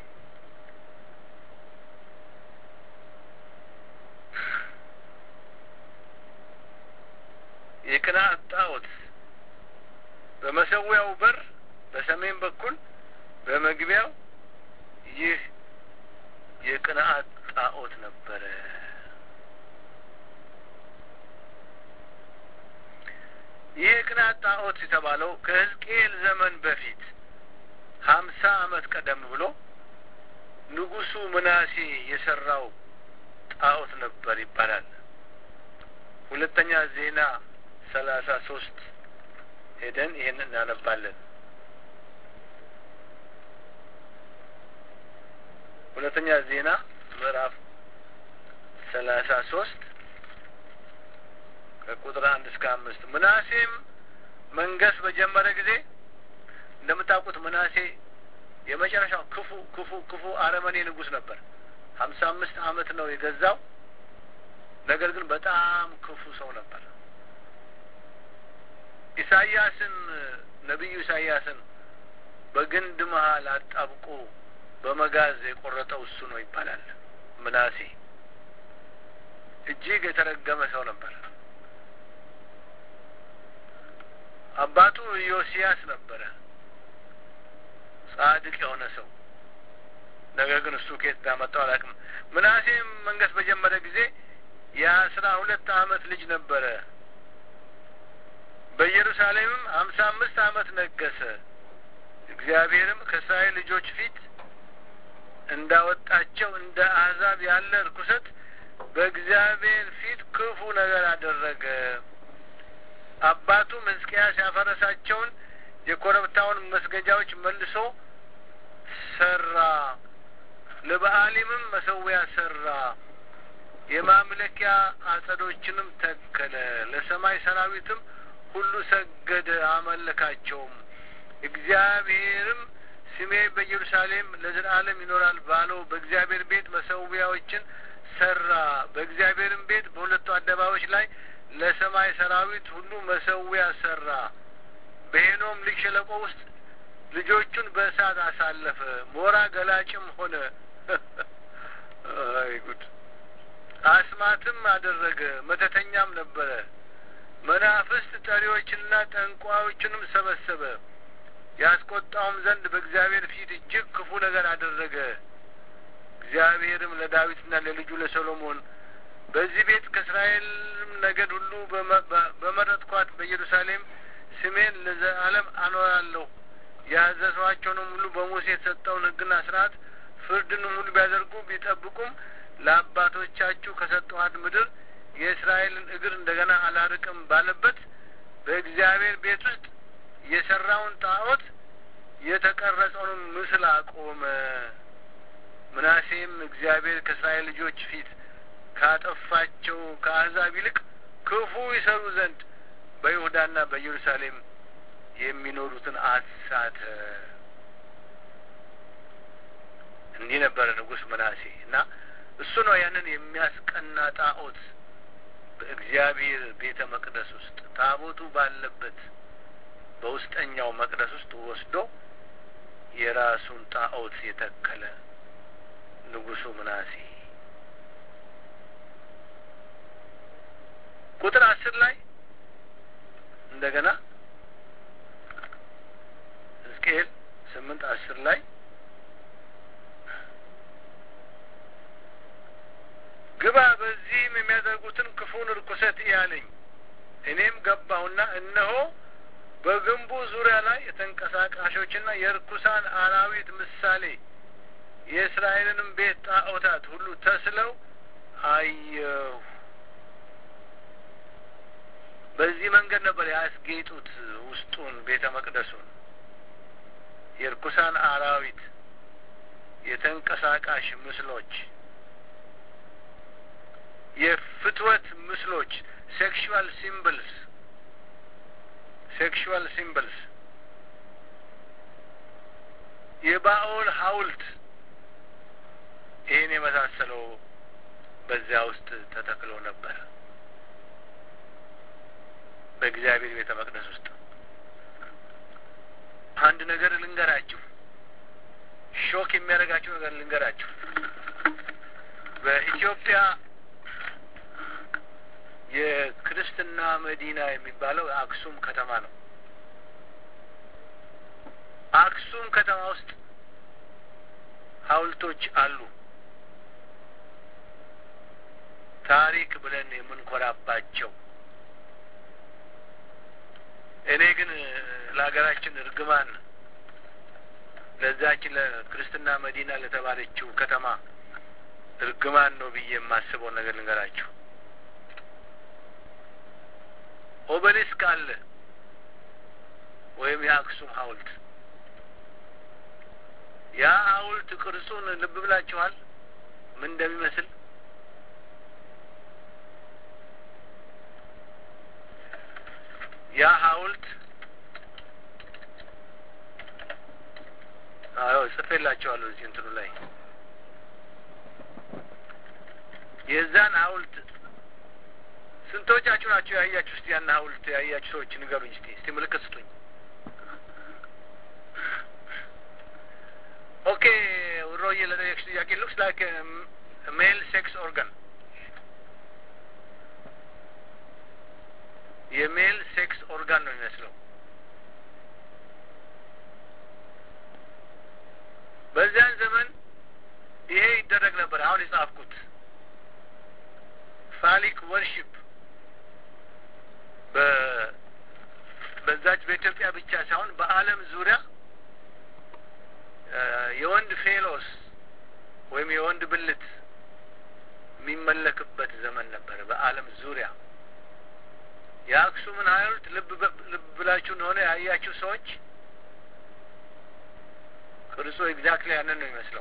የቅንዓት ጣዖት በመሰዊያው በር በሰሜን በኩል በመግቢያው ይህ የቅንዓት ጣዖት ነበረ። ይህ የቅንዓት ጣዖት የተባለው ከሕዝቅኤል ዘመን በፊት ሀምሳ ዓመት ቀደም ብሎ ንጉሱ ምናሴ የሰራው ጣዖት ነበር ይባላል። ሁለተኛ ዜና ሰላሳ ሶስት ሄደን ይህን እናነባለን። ሁለተኛ ዜና ምዕራፍ ሰላሳ ሶስት ከቁጥር አንድ እስከ አምስት ምናሴም መንገስ በጀመረ ጊዜ እንደምታውቁት ምናሴ የመጨረሻው ክፉ ክፉ ክፉ አረመኔ ንጉሥ ነበር። ሀምሳ አምስት ዓመት ነው የገዛው። ነገር ግን በጣም ክፉ ሰው ነበር። ኢሳያስን ነቢዩ ኢሳያስን በግንድ መሀል አጣብቆ በመጋዝ የቆረጠው እሱ ነው ይባላል። ምናሴ እጅግ የተረገመ ሰው ነበር። አባቱ ዮሲያስ ነበረ፣ ጻድቅ የሆነ ሰው። ነገር ግን እሱ ከየት እንዳመጣው አላውቅም። ምናሴም መንገስ በጀመረ ጊዜ የአስራ ሁለት አመት ልጅ ነበረ። በኢየሩሳሌምም ሀምሳ አምስት አመት ነገሰ። እግዚአብሔርም ከእስራኤል ልጆች ፊት እንዳወጣቸው እንደ አሕዛብ ያለ ርኩሰት በእግዚአብሔር ፊት ክፉ ነገር አደረገ። አባቱም ሕዝቅያስ ያፈረሳቸውን የኮረብታውን መስገጃዎች መልሶ ሰራ። ለበአሊምም መሰዊያ ሰራ። የማምለኪያ አጸዶችንም ተከለ። ለሰማይ ሰራዊትም ሁሉ ሰገደ፣ አመለካቸውም። እግዚአብሔርም ስሜ በኢየሩሳሌም ለዘላለም ይኖራል ባለው በእግዚአብሔር ቤት መሰዊያዎችን ሰራ። በእግዚአብሔርም ቤት በሁለቱ አደባባዮች ላይ ለሰማይ ሰራዊት ሁሉ መሰዊያ ሰራ። በሄኖም ልጅ ሸለቆ ውስጥ ልጆቹን በእሳት አሳለፈ። ሞራ ገላጭም ሆነ። አይ ጉድ! አስማትም አደረገ። መተተኛም ነበረ። መናፍስት ጠሪዎችንና ጠንቋዮችንም ሰበሰበ። ያስቆጣውም ዘንድ በእግዚአብሔር ፊት እጅግ ክፉ ነገር አደረገ። እግዚአብሔርም ለዳዊትና ለልጁ ለሰሎሞን በዚህ ቤት ከእስራኤልም ነገድ ሁሉ በመረጥኳት በኢየሩሳሌም ስሜን ለዘላለም አኖራለሁ ያዘዝኋቸውንም ሁሉ በሙሴ የተሰጠውን ሕግና ስርዓት ፍርድንም ሁሉ ቢያደርጉ ቢጠብቁም ለአባቶቻችሁ ከሰጠኋት ምድር የእስራኤልን እግር እንደገና አላርቅም ባለበት በእግዚአብሔር ቤት ውስጥ የሰራውን ጣዖት የተቀረጸውን ምስል አቆመ። ምናሴም እግዚአብሔር ከእስራኤል ልጆች ፊት ካጠፋቸው ከአሕዛብ ይልቅ ክፉ ይሰሩ ዘንድ በይሁዳና በኢየሩሳሌም የሚኖሩትን አሳተ። እንዲህ ነበረ ንጉሥ ምናሴ እና እሱ ነው ያንን የሚያስቀና ጣዖት በእግዚአብሔር ቤተ መቅደስ ውስጥ ታቦቱ ባለበት በውስጠኛው መቅደስ ውስጥ ወስዶ የራሱን ጣዖት የተከለ ንጉሱ ምናሴ። ቁጥር አስር ላይ እንደገና ሕዝቅኤል ስምንት አስር ላይ ግባ በዚህም የሚያደርጉትን ክፉን ርኩሰት ያለኝ እኔም ገባሁና እነሆ በግንቡ ዙሪያ ላይ የተንቀሳቃሾችና የርኩሳን አራዊት ምሳሌ የእስራኤልንም ቤት ጣዖታት ሁሉ ተስለው አየሁ። በዚህ መንገድ ነበር ያስጌጡት ውስጡን ቤተ መቅደሱን። የርኩሳን አራዊት፣ የተንቀሳቃሽ ምስሎች፣ የፍትወት ምስሎች ሴክሹዋል ሲምብልስ ሴክሹዋል ሲምብልስ የባኦል ሐውልት ይህን የመሳሰለው በዚያ ውስጥ ተተክሎ ነበር በእግዚአብሔር ቤተ መቅደስ ውስጥ። አንድ ነገር ልንገራችሁ፣ ሾክ የሚያደርጋችሁ ነገር ልንገራችሁ። በኢትዮጵያ የክርስትና መዲና የሚባለው አክሱም ከተማ ነው። አክሱም ከተማ ውስጥ ሐውልቶች አሉ። ታሪክ ብለን የምንኮራባቸው። እኔ ግን ለሀገራችን እርግማን ለዛችን ለክርስትና መዲና ለተባለችው ከተማ እርግማን ነው ብዬ የማስበው ነገር ልንገራችሁ። ኦበሊስክ አለ ወይም የአክሱም ሐውልት። ያ ሐውልት ቅርጹን ልብ ብላችኋል? ምን እንደሚመስል ያ ሐውልት አዎ ጽፌላችኋለሁ እዚህ እንትኑ ላይ የዛን ሐውልት ስንቶቻችሁ ናቸው ያያችሁ? እስቲ ያን ሐውልት ያያችሁ ሰዎች ንገሩኝ። እስቲ እስቲ ምልክት ስጡኝ። ኦኬ ውሮዬ ለጠየቅሽ ጥያቄ ሉክስ ላይክ ሜል ሴክስ ኦርጋን የሜል ሴክስ ኦርጋን ነው የሚመስለው። በዚያን ዘመን ይሄ ይደረግ ነበር። አሁን የጻፍኩት ፋሊክ ወርሺፕ በዛች በኢትዮጵያ ብቻ ሳይሆን በዓለም ዙሪያ የወንድ ፌሎስ ወይም የወንድ ብልት የሚመለክበት ዘመን ነበር በዓለም ዙሪያ። የአክሱምን ሐውልት ልብ ልብ ብላችሁ እንደሆነ ያያችሁ ሰዎች ቅርጹ ኤግዛክትሊ ያንን ነው የሚመስለው።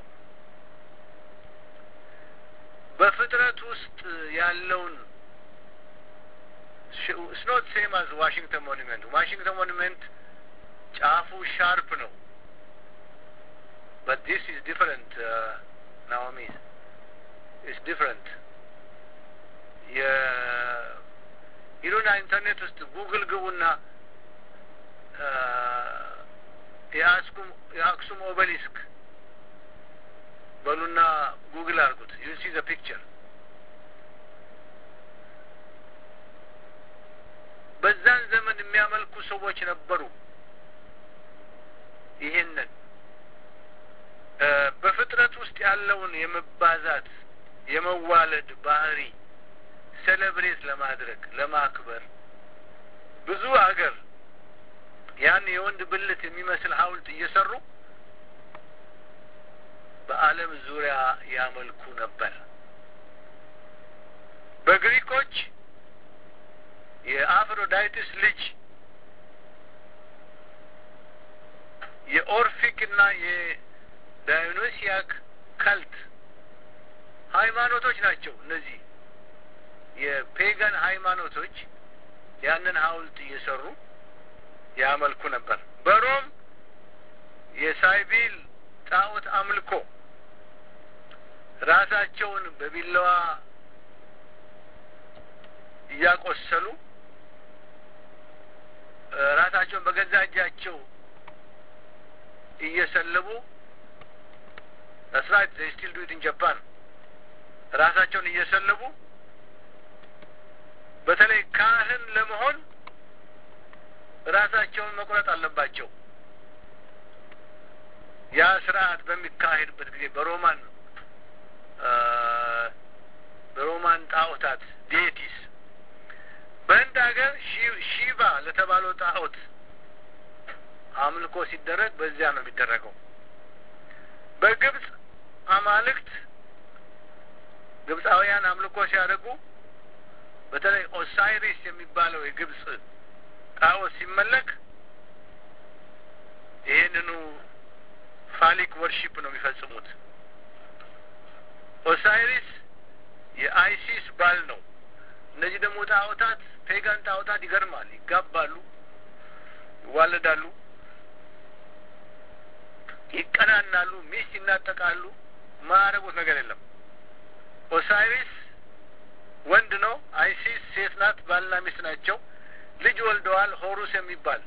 በፍጥረት ውስጥ ያለውን ስኖት ሴም አዝ ዋሽንግተን ሞኒመንት ዋሽንግተን ሞኒመንት ጫፉ ሻርፕ ነው but this is different uh, Naomi it's different ሂዱና ኢንተርኔት ውስጥ ጉግል ግቡና የአስኩም የአክሱም ኦበሊስክ በሉና ጉግል አድርጉት ዩ ሲ ዘ ፒክቸር በዛን ዘመን የሚያመልኩ ሰዎች ነበሩ ይሄንን በፍጥረት ውስጥ ያለውን የመባዛት የመዋለድ ባህሪ ሴሌብሬት ለማድረግ ለማክበር ብዙ አገር ያን የወንድ ብልት የሚመስል ሐውልት እየሰሩ በዓለም ዙሪያ ያመልኩ ነበር። በግሪኮች የአፍሮዳይትስ ልጅ የኦርፊክ እና የዳዮኖሲያክ ከልት ሃይማኖቶች ናቸው እነዚህ የፔጋን ሃይማኖቶች ያንን ሐውልት እየሰሩ ያመልኩ ነበር። በሮም የሳይቢል ጣዖት አምልኮ ራሳቸውን በቢላዋ እያቆሰሉ ራሳቸውን በገዛ እጃቸው እየሰለቡ ስራይት ዘይ ስቲል ዱ ኢት ኢን ጃፓን ራሳቸውን እየሰለቡ በተለይ ካህን ለመሆን ራሳቸውን መቁረጥ አለባቸው። ያ ስርዓት በሚካሄድበት ጊዜ በሮማን በሮማን ጣዖታት ዴቲስ በህንድ ሀገር ሺቫ ለተባለው ጣዖት አምልኮ ሲደረግ በዚያ ነው የሚደረገው። በግብጽ አማልክት ግብፃውያን አምልኮ ሲያደርጉ በተለይ ኦሳይሪስ የሚባለው የግብጽ ጣዖት ሲመለክ ይህንኑ ፋሊክ ወርሺፕ ነው የሚፈጽሙት። ኦሳይሪስ የአይሲስ ባል ነው። እነዚህ ደግሞ ጣዖታት ፔጋን ጣዖታት ይገርማል። ይጋባሉ፣ ይዋለዳሉ፣ ይቀናናሉ፣ ሚስት ይናጠቃሉ። ማያረጉት ነገር የለም። ኦሳይሪስ ወንድ ነው። አይሲስ ሴት ናት። ባልና ሚስት ናቸው። ልጅ ወልደዋል። ሆሩስ የሚባል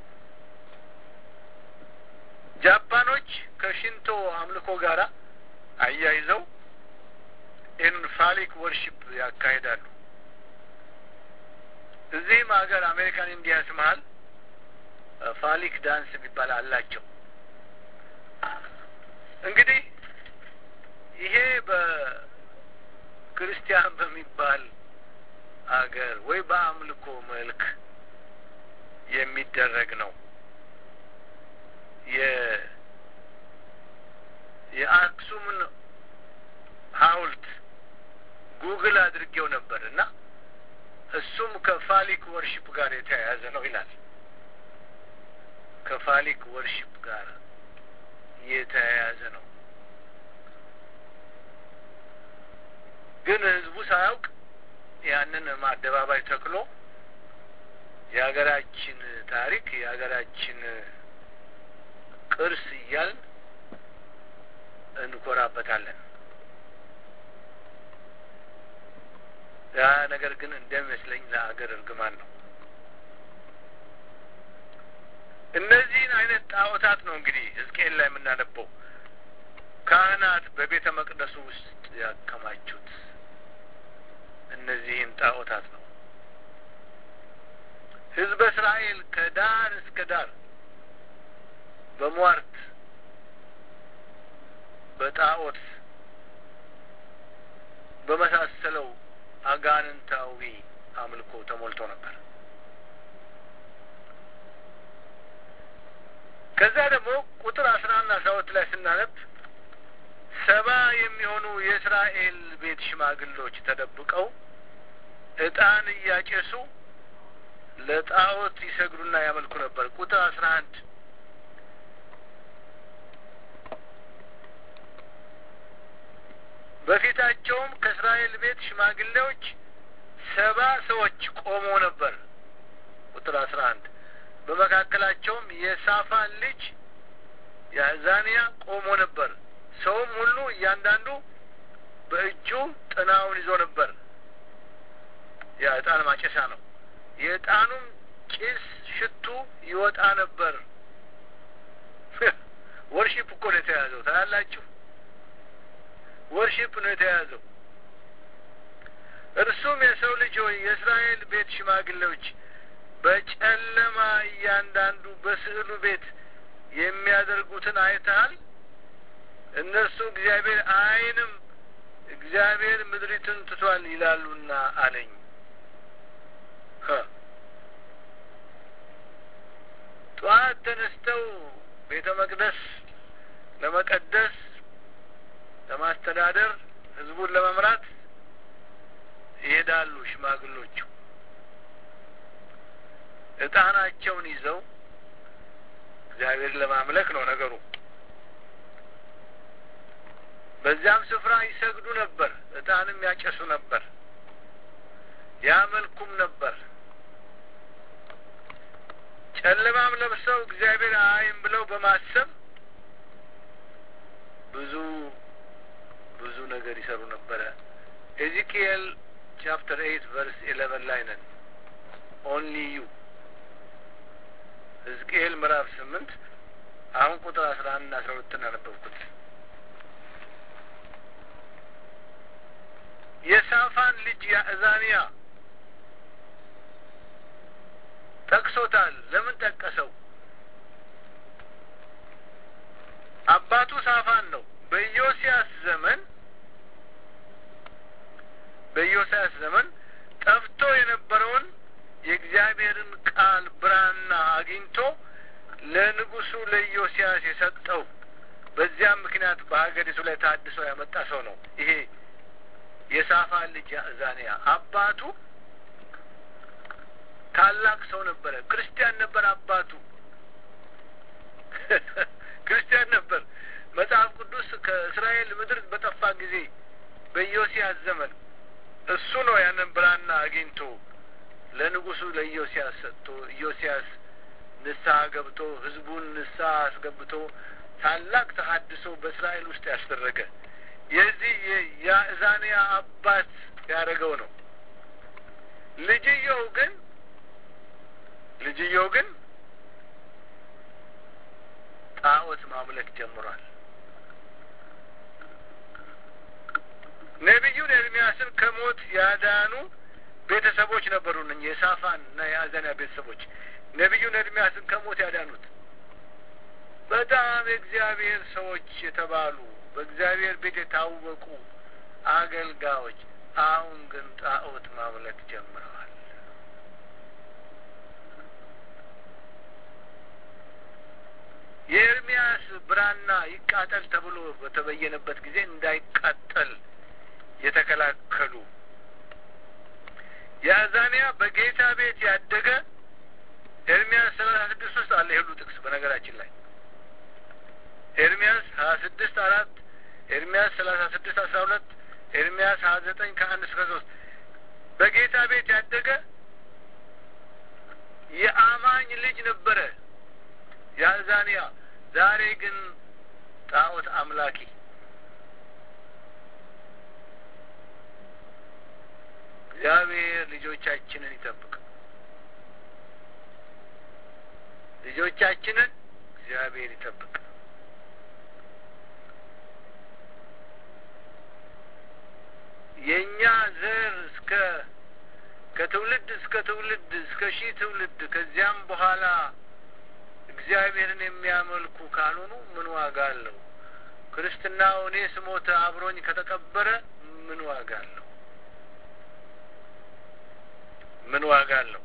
ጃፓኖች ከሽንቶ አምልኮ ጋር አያይዘው ይህንን ፋሊክ ወርሺፕ ያካሂዳሉ። እዚህም ሀገር አሜሪካን ኢንዲያንስ መሀል ፋሊክ ዳንስ የሚባል አላቸው። እንግዲህ ይሄ በክርስቲያን በሚባል አገር ወይ በአምልኮ መልክ የሚደረግ ነው። የአክሱምን ሐውልት ጉግል አድርጌው ነበር እና እሱም ከፋሊክ ወርሺፕ ጋር የተያያዘ ነው ይላል። ከፋሊክ ወርሺፕ ጋር የተያያዘ ነው። ግን ህዝቡ ሳያውቅ ያንን አደባባይ ተክሎ የሀገራችን ታሪክ የሀገራችን ቅርስ እያልን እንኮራበታለን። ነገር ግን እንደሚመስለኝ ለአገር እርግማን ነው። እነዚህን አይነት ጣዖታት ነው እንግዲህ ሕዝቅኤል ላይ የምናነበው ካህናት በቤተ መቅደሱ ውስጥ ያከማቹት እነዚህን ጣዖታት ነው። ሕዝበ እስራኤል ከዳር እስከ ዳር በሟርት በጣዖት በመሳሰለው አጋንንታዊ አምልኮ ተሞልቶ ነበር። ከዛ ደግሞ ቁጥር አስራ አንድ አስራ ሁለት ላይ ስናነብ ሰባ የሚሆኑ የእስራኤል ቤት ሽማግሎች ተደብቀው ዕጣን እያጨሱ ለጣዖት ይሰግዱና ያመልኩ ነበር። ቁጥር አስራ አንድ በፊታቸውም ከእስራኤል ቤት ሽማግሌዎች ሰባ ሰዎች ቆሞ ነበር። ቁጥር አስራ አንድ በመካከላቸውም የሳፋን ልጅ የአዛንያ ቆሞ ነበር። ሰውም ሁሉ እያንዳንዱ በእጁ ጥናውን ይዞ ነበር። የዕጣን ማጨሻ ነው። የዕጣኑም ጭስ ሽቱ ይወጣ ነበር። ወርሺፕ እኮ ነው የተያዘው። ታያላችሁ፣ ወርሺፕ ነው የተያዘው። እርሱም የሰው ልጅ ሆይ የእስራኤል ቤት ሽማግሌዎች በጨለማ እያንዳንዱ በስዕሉ ቤት የሚያደርጉትን አይተሃል? እነርሱ እግዚአብሔር አይንም እግዚአብሔር ምድሪቱን ትቷል ይላሉና አለኝ። ጠዋት ተነስተው ቤተ መቅደስ ለመቀደስ፣ ለማስተዳደር፣ ህዝቡን ለመምራት ይሄዳሉ ሽማግሎቹ ዕጣናቸውን ይዘው እግዚአብሔር ለማምለክ ነው ነገሩ። በዚያም ስፍራ ይሰግዱ ነበር፣ ዕጣንም ያጨሱ ነበር፣ ያመልኩም ነበር። ጨለማም ለብሰው እግዚአብሔር አይም ብለው በማሰብ ብዙ ብዙ ነገር ይሰሩ ነበረ። ኤዚኪኤል ቻፕተር ኤይት ቨርስ ኤሌቨን ላይ ነን። ኦንሊ ዩ ሕዝቅኤል ምዕራፍ ስምንት አሁን ቁጥር አስራ አንድ አስራ ሁለትን አነበብኩት። የሳፋን ልጅ ያእዛንያ ጠቅሶታል። ለምን ጠቀሰው? አባቱ ሳፋን ነው። በኢዮስያስ ዘመን በኢዮስያስ ዘመን ጠፍቶ የነበረውን የእግዚአብሔርን ቃል ብራና አግኝቶ ለንጉሱ ለኢዮስያስ የሰጠው በዚያም ምክንያት በሀገሪቱ ላይ ታድሶ ያመጣ ሰው ነው። ይሄ የሳፋን ልጅ ያእዛንያ አባቱ ታላቅ ሰው ነበረ። ክርስቲያን ነበር። አባቱ ክርስቲያን ነበር። መጽሐፍ ቅዱስ ከእስራኤል ምድር በጠፋ ጊዜ በኢዮስያስ ዘመን እሱ ነው ያንን ብራና አግኝቶ ለንጉሱ ለኢዮስያስ ሰጥቶ ኢዮስያስ ንስሐ ገብቶ ህዝቡን ንስሐ አስገብቶ ታላቅ ተሀድሶ በእስራኤል ውስጥ ያስደረገ የዚህ የያእዛንያ አባት ያደረገው ነው። ልጅየው ግን ልጅየው ግን ጣዖት ማምለክ ጀምሯል። ነቢዩን ኤርሚያስን ከሞት ያዳኑ ቤተሰቦች ነበሩ። እነ የሳፋን እና የአዛንያ ቤተሰቦች ነቢዩን ኤርሚያስን ከሞት ያዳኑት በጣም የእግዚአብሔር ሰዎች የተባሉ በእግዚአብሔር ቤት የታወቁ አገልጋዮች አሁን ግን ጣዖት ማምለክ ጀምረዋል። የኤርሚያስ ብራና ይቃጠል ተብሎ በተበየነበት ጊዜ እንዳይቃጠል የተከላከሉ የአዛንያ በጌታ ቤት ያደገ ኤርሚያስ ሰላሳ ስድስት ውስጥ አለ የሁሉ ጥቅስ በነገራችን ላይ ኤርሚያስ ሀያ ስድስት አራት ኤርሚያስ ሰላሳ ስድስት አስራ ሁለት ኤርሚያስ ሀያ ዘጠኝ ከአንድ እስከ ሶስት በጌታ ቤት ያደገ የአማኝ ልጅ ነበረ የአዛንያ ዛሬ ግን ጣዖት አምላኪ እግዚአብሔር ልጆቻችንን ይጠብቅ። ልጆቻችንን እግዚአብሔር ይጠብቅ። የእኛ ዘር እስከ ከትውልድ እስከ ትውልድ እስከ ሺህ ትውልድ ከዚያም በኋላ እግዚአብሔርን የሚያመልኩ ካልሆኑ ምን ዋጋ አለው? ክርስትናው እኔ ስሞት አብሮኝ ከተቀበረ ምን ዋጋ አለው? ምን ዋጋ አለው?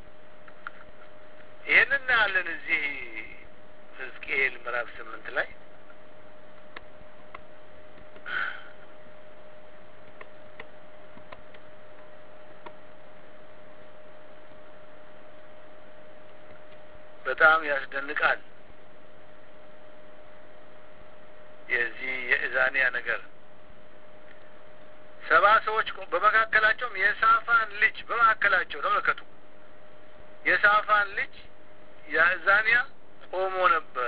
ይህን እናያለን እዚህ ሕዝቅኤል ምዕራፍ ስምንት ላይ በጣም ያስደንቃል። የዚህ የእዛኒያ ነገር ሰባ ሰዎች በመካከላቸውም የሳፋን ልጅ በመካከላቸው ተመልከቱ፣ የሳፋን ልጅ የእዛኒያ ቆሞ ነበር።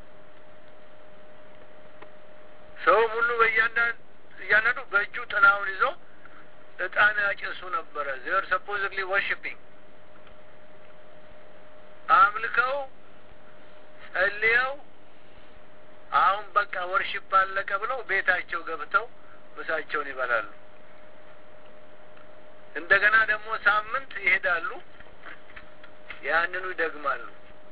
ሰውም ሁሉ በእያንዳንዱ በእጁ ጥናውን ይዞ እጣን ያጭሱ ነበረ። ዜር ሰፖዝድሊ ወርሽፒንግ አምልከው ጸልየው አሁን በቃ ወርሽፕ አለቀ ብለው ቤታቸው ገብተው ምሳቸውን ይበላሉ። እንደገና ደግሞ ሳምንት ይሄዳሉ፣ ያንኑ ይደግማሉ።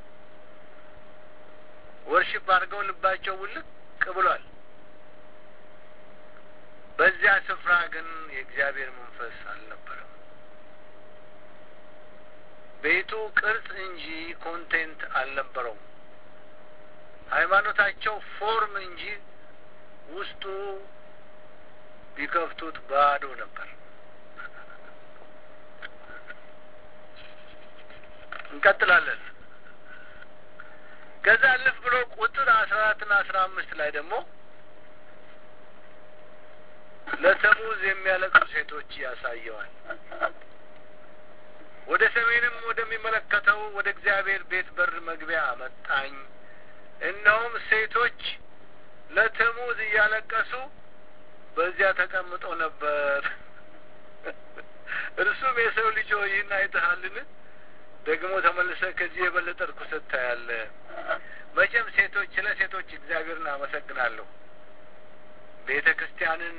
ወርሽፕ አድርገው ልባቸው ውልቅ ብሏል። በዚያ ስፍራ ግን የእግዚአብሔር መንፈስ አልነበረም። ቤቱ ቅርጽ እንጂ ኮንቴንት አልነበረውም። ሃይማኖታቸው ፎርም እንጂ ውስጡ ቢከፍቱት ባዶ ነበር። እንቀጥላለን። ከዛ አለፍ ብሎ ቁጥር አስራ አራትና አስራ አምስት ላይ ደግሞ ለተሙዝ የሚያለቅሱ ሴቶች ያሳየዋል። ወደ ሰሜንም ወደሚመለከተው ወደ እግዚአብሔር ቤት በር መግቢያ አመጣኝ። እነሆም ሴቶች ለተሙዝ እያለቀሱ በዚያ ተቀምጠው ነበር። እርሱም የሰው ልጅ ሆይ ይህን አይተሃልን? ደግሞ ተመልሰህ ከዚህ የበለጠ ርኩሰት ታያለህ። መቼም ሴቶች ስለ ሴቶች እግዚአብሔርን አመሰግናለሁ። ቤተ ክርስቲያንን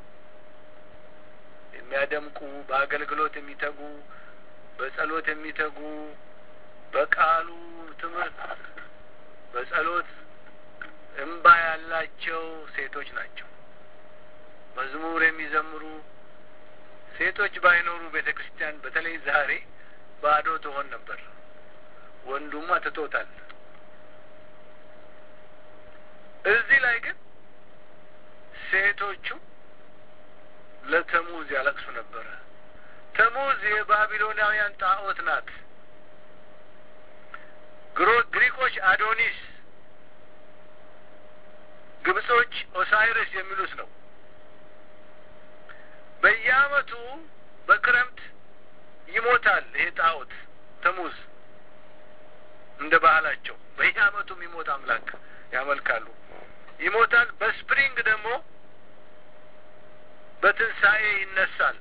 የሚያደምቁ በአገልግሎት የሚተጉ በጸሎት የሚተጉ በቃሉ ትምህርት በጸሎት እምባ ያላቸው ሴቶች ናቸው። መዝሙር የሚዘምሩ ሴቶች ባይኖሩ ቤተ ክርስቲያን በተለይ ዛሬ ባዶ ትሆን ነበር። ወንዱማ ትቶታል። እዚህ ላይ ግን ሴቶቹ ለተሙዝ ያለቅሱ ነበረ። ተሙዝ የባቢሎናውያን ጣዖት ናት። ግሪኮች አዶኒስ፣ ግብጾች ኦሳይረስ የሚሉት ነው። በየዓመቱ በክረምት ይሞታል ይሄ ጣዖት ተሙዝ። እንደ ባህላቸው በየዓመቱ የሚሞት አምላክ ያመልካሉ። ይሞታል። በስፕሪንግ ደግሞ በትንሣኤ ይነሳል።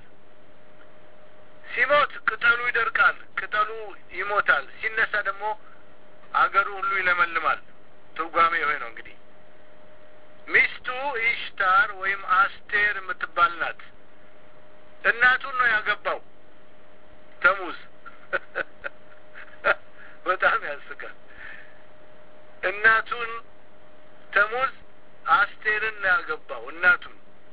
ሲሞት ቅጠሉ ይደርቃል፣ ቅጠሉ ይሞታል። ሲነሳ ደግሞ አገሩ ሁሉ ይለመልማል። ትርጓሜ ይሄ ነው እንግዲህ። ሚስቱ ኢሽታር ወይም አስቴር የምትባል ናት። እናቱን ነው ያገባው ተሙዝ። በጣም ያስቃል። እናቱን ተሙዝ አስቴርን ነው ያገባው እናቱን።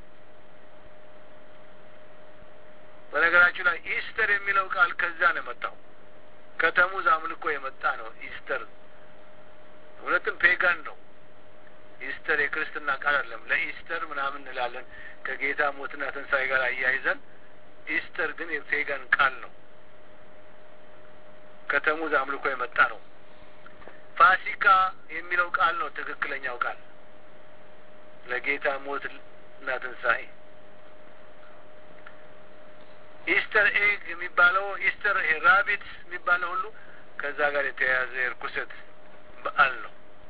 በነገራችሁ ላይ ኢስተር የሚለው ቃል ከዛ ነው የመጣው። ከተሙዝ አምልኮ የመጣ ነው ኢስተር። እውነትም ፔጋን ነው ኢስተር የክርስትና ቃል አይደለም። ለኢስተር ምናምን እንላለን ከጌታ ሞትና ትንሣኤ ጋር አያይዘን። ኢስተር ግን የፔጋን ቃል ነው። ከተሙዝ አምልኮ የመጣ ነው። ፋሲካ የሚለው ቃል ነው ትክክለኛው ቃል ለጌታ ሞት እና ትንሣኤ። ኢስተር ኤግ የሚባለው ኢስተር ራቢት የሚባለው ሁሉ ከዛ ጋር የተያያዘ የርኩሰት በዓል ነው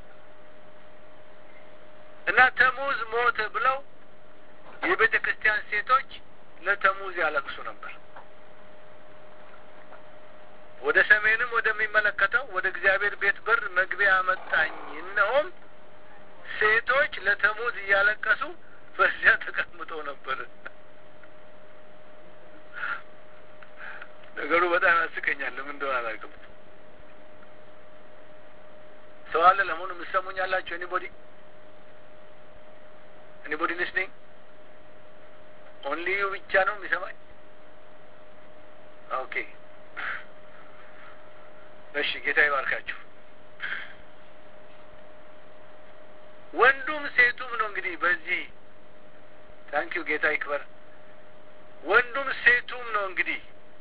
እና ተሙዝ ሞተ ብለው የቤተ ክርስቲያን ሴቶች ለተሙዝ ያለቅሱ ነበር። ወደ ሰሜንም ወደሚመለከተው ወደ እግዚአብሔር ቤት በር መግቢያ አመጣኝ። እነሆም ሴቶች ለተሙዝ እያለቀሱ በዚያ ተቀምጠው ነበር። ነገሩ በጣም ያስቀኛል። ለምን እንደሆነ አላውቅም። ሰው አለ ለመሆኑ የምትሰሙኝ ያላችሁ? ኤኒቦዲ ኤኒቦዲ ሊስኒንግ ኦንሊ ዩ ብቻ ነው የሚሰማኝ? ኦኬ እሺ፣ ጌታ ይባርካችሁ። ወንዱም ሴቱም ነው እንግዲህ በዚህ ታንኪዩ ጌታ ይክበር። ወንዱም ሴቱም ነው እንግዲህ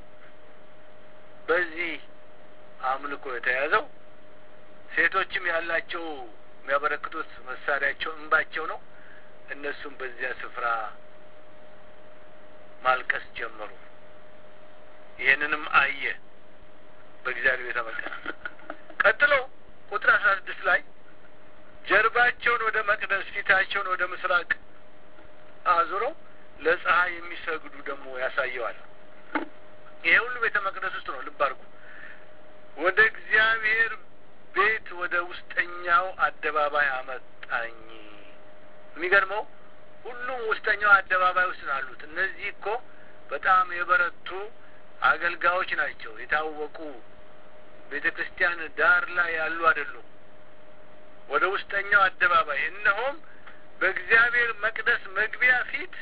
በዚህ አምልኮ የተያዘው። ሴቶችም ያላቸው የሚያበረክቱት መሳሪያቸው እንባቸው ነው። እነሱም በዚያ ስፍራ ማልቀስ ጀመሩ። ይህንንም አየ በእግዚአብሔር ቤተ መቅደስ። ቀጥሎ ቁጥር አስራ ስድስት ላይ ጀርባቸውን ወደ መቅደስ ፊታቸውን ወደ ምስራቅ አዙረው ለፀሐይ የሚሰግዱ ደግሞ ያሳየዋል። ይሄ ሁሉ ቤተ መቅደስ ውስጥ ነው። ልብ አድርጉ። ወደ እግዚአብሔር ቤት ወደ ውስጠኛው አደባባይ አመጣኝ። የሚገርመው ሁሉም ውስጠኛው አደባባይ ውስጥ ነው ያሉት። እነዚህ እኮ በጣም የበረቱ አገልጋዮች ናቸው። የታወቁ ቤተ ክርስቲያን ዳር ላይ ያሉ አይደሉም። ወደ ውስጠኛው አደባባይ እነሆም በእግዚአብሔር መቅደስ መግቢያ ፊት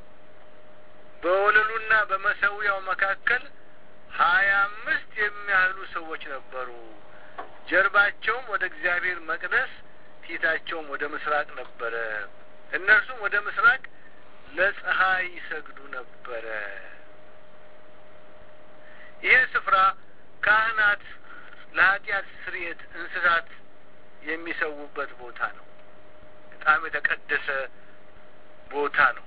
በወለሉና በመሰዊያው መካከል ሀያ አምስት የሚያህሉ ሰዎች ነበሩ። ጀርባቸውም ወደ እግዚአብሔር መቅደስ ፊታቸውም ወደ ምስራቅ ነበረ። እነርሱም ወደ ምስራቅ ለፀሐይ ይሰግዱ ነበረ። ይህ ስፍራ ካህናት ለኃጢአት ስርየት እንስሳት የሚሰዉበት ቦታ ነው። በጣም የተቀደሰ ቦታ ነው።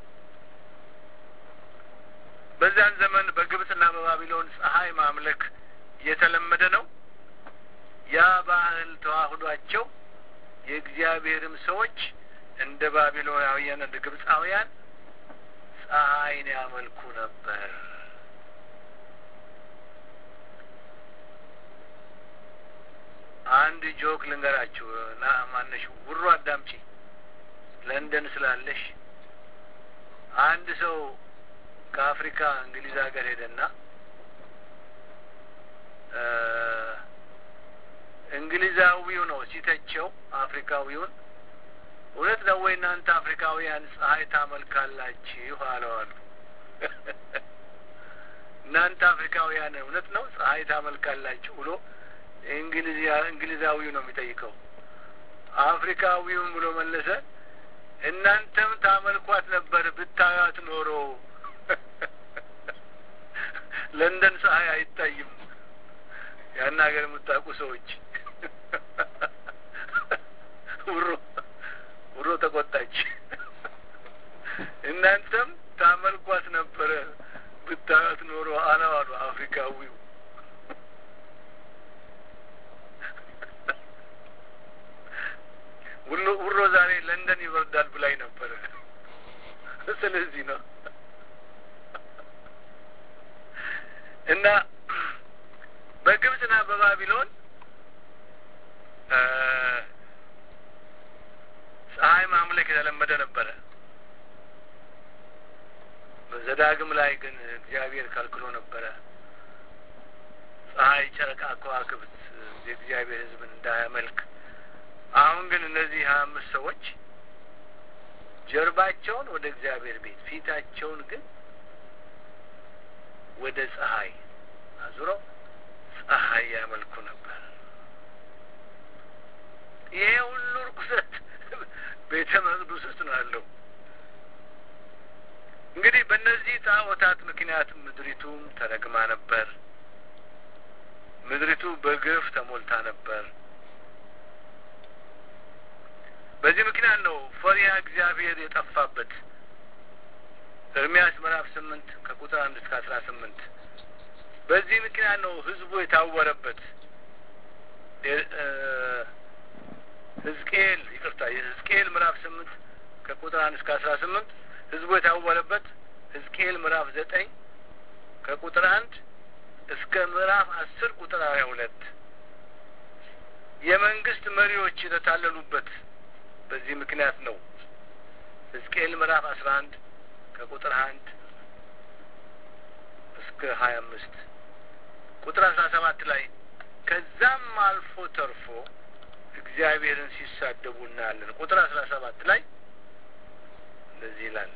በዚያን ዘመን በግብጽና በባቢሎን ፀሐይ ማምለክ የተለመደ ነው። ያ ባህል ተዋህዷቸው የእግዚአብሔርም ሰዎች እንደ ባቢሎናውያን እንደ ግብጻውያን ፀሐይን ያመልኩ ነበር። አንድ ጆክ ልንገራችሁ ና ማነሽ ውሮ አዳምጪ ለንደን ስላለሽ አንድ ሰው ከአፍሪካ እንግሊዝ ሀገር ሄደና እንግሊዛዊው ነው ሲተቸው አፍሪካዊውን እውነት ነው ወይ እናንተ አፍሪካውያን ፀሐይ ታመልካላችሁ አለዋሉ። እናንተ አፍሪካውያን እውነት ነው ፀሐይ ታመልካላችሁ ብሎ እንግሊዛዊው ነው የሚጠይቀው። አፍሪካዊውን ብሎ መለሰ፣ እናንተም ታመልኳት ነበር ብታዩት ኖሮ ለንደን ፀሐይ አይታይም። ያን ሀገር የምታውቁ ሰዎች ውሮ ውሮ ተቆጣች። እናንተም ታመልኳት ነበረ ብታዩት ኖሮ አለዋሉ አፍሪካዊው። ውሎ ውሮ ዛሬ ለንደን ይበርዳል ብላኝ ነበረ። ስለዚህ ነው እና በግብጽና በባቢሎን ፀሐይ ማምለክ የተለመደ ነበረ። በዘዳግም ላይ ግን እግዚአብሔር ከልክሎ ነበረ። ፀሐይ፣ ጨረቃ፣ ከዋክብት የእግዚአብሔር ሕዝብን እንዳያመልክ። አሁን ግን እነዚህ ሀያ አምስት ሰዎች ጀርባቸውን ወደ እግዚአብሔር ቤት ፊታቸውን ግን ወደ ፀሐይ አዙረው ፀሐይ ያመልኩ ነበር። ይሄ ሁሉ ርኩሰት ቤተ መቅደስ ውስጥ ነው ያለው። እንግዲህ በእነዚህ ጣዖታት ምክንያት ምድሪቱም ተረግማ ነበር። ምድሪቱ በግፍ ተሞልታ ነበር። በዚህ ምክንያት ነው ፈሪሃ እግዚአብሔር የጠፋበት። ኤርምያስ ምዕራፍ ስምንት ከቁጥር አንድ እስከ አስራ ስምንት በዚህ ምክንያት ነው ህዝቡ የታወረበት። ህዝቅኤል ይቅርታ፣ የህዝቅኤል ምዕራፍ ስምንት ከቁጥር አንድ እስከ አስራ ስምንት ህዝቡ የታወረበት። ህዝቅኤል ምዕራፍ ዘጠኝ ከቁጥር አንድ እስከ ምዕራፍ አስር ቁጥር ሀያ ሁለት የመንግስት መሪዎች የተታለሉበት በዚህ ምክንያት ነው። ሕዝቅኤል ምዕራፍ አስራ አንድ ከቁጥር አንድ እስከ ሀያ አምስት ቁጥር አስራ ሰባት ላይ ከዛም አልፎ ተርፎ እግዚአብሔርን ሲሳደቡ እናያለን። ቁጥር አስራ ሰባት ላይ እንደዚህ ይላል፣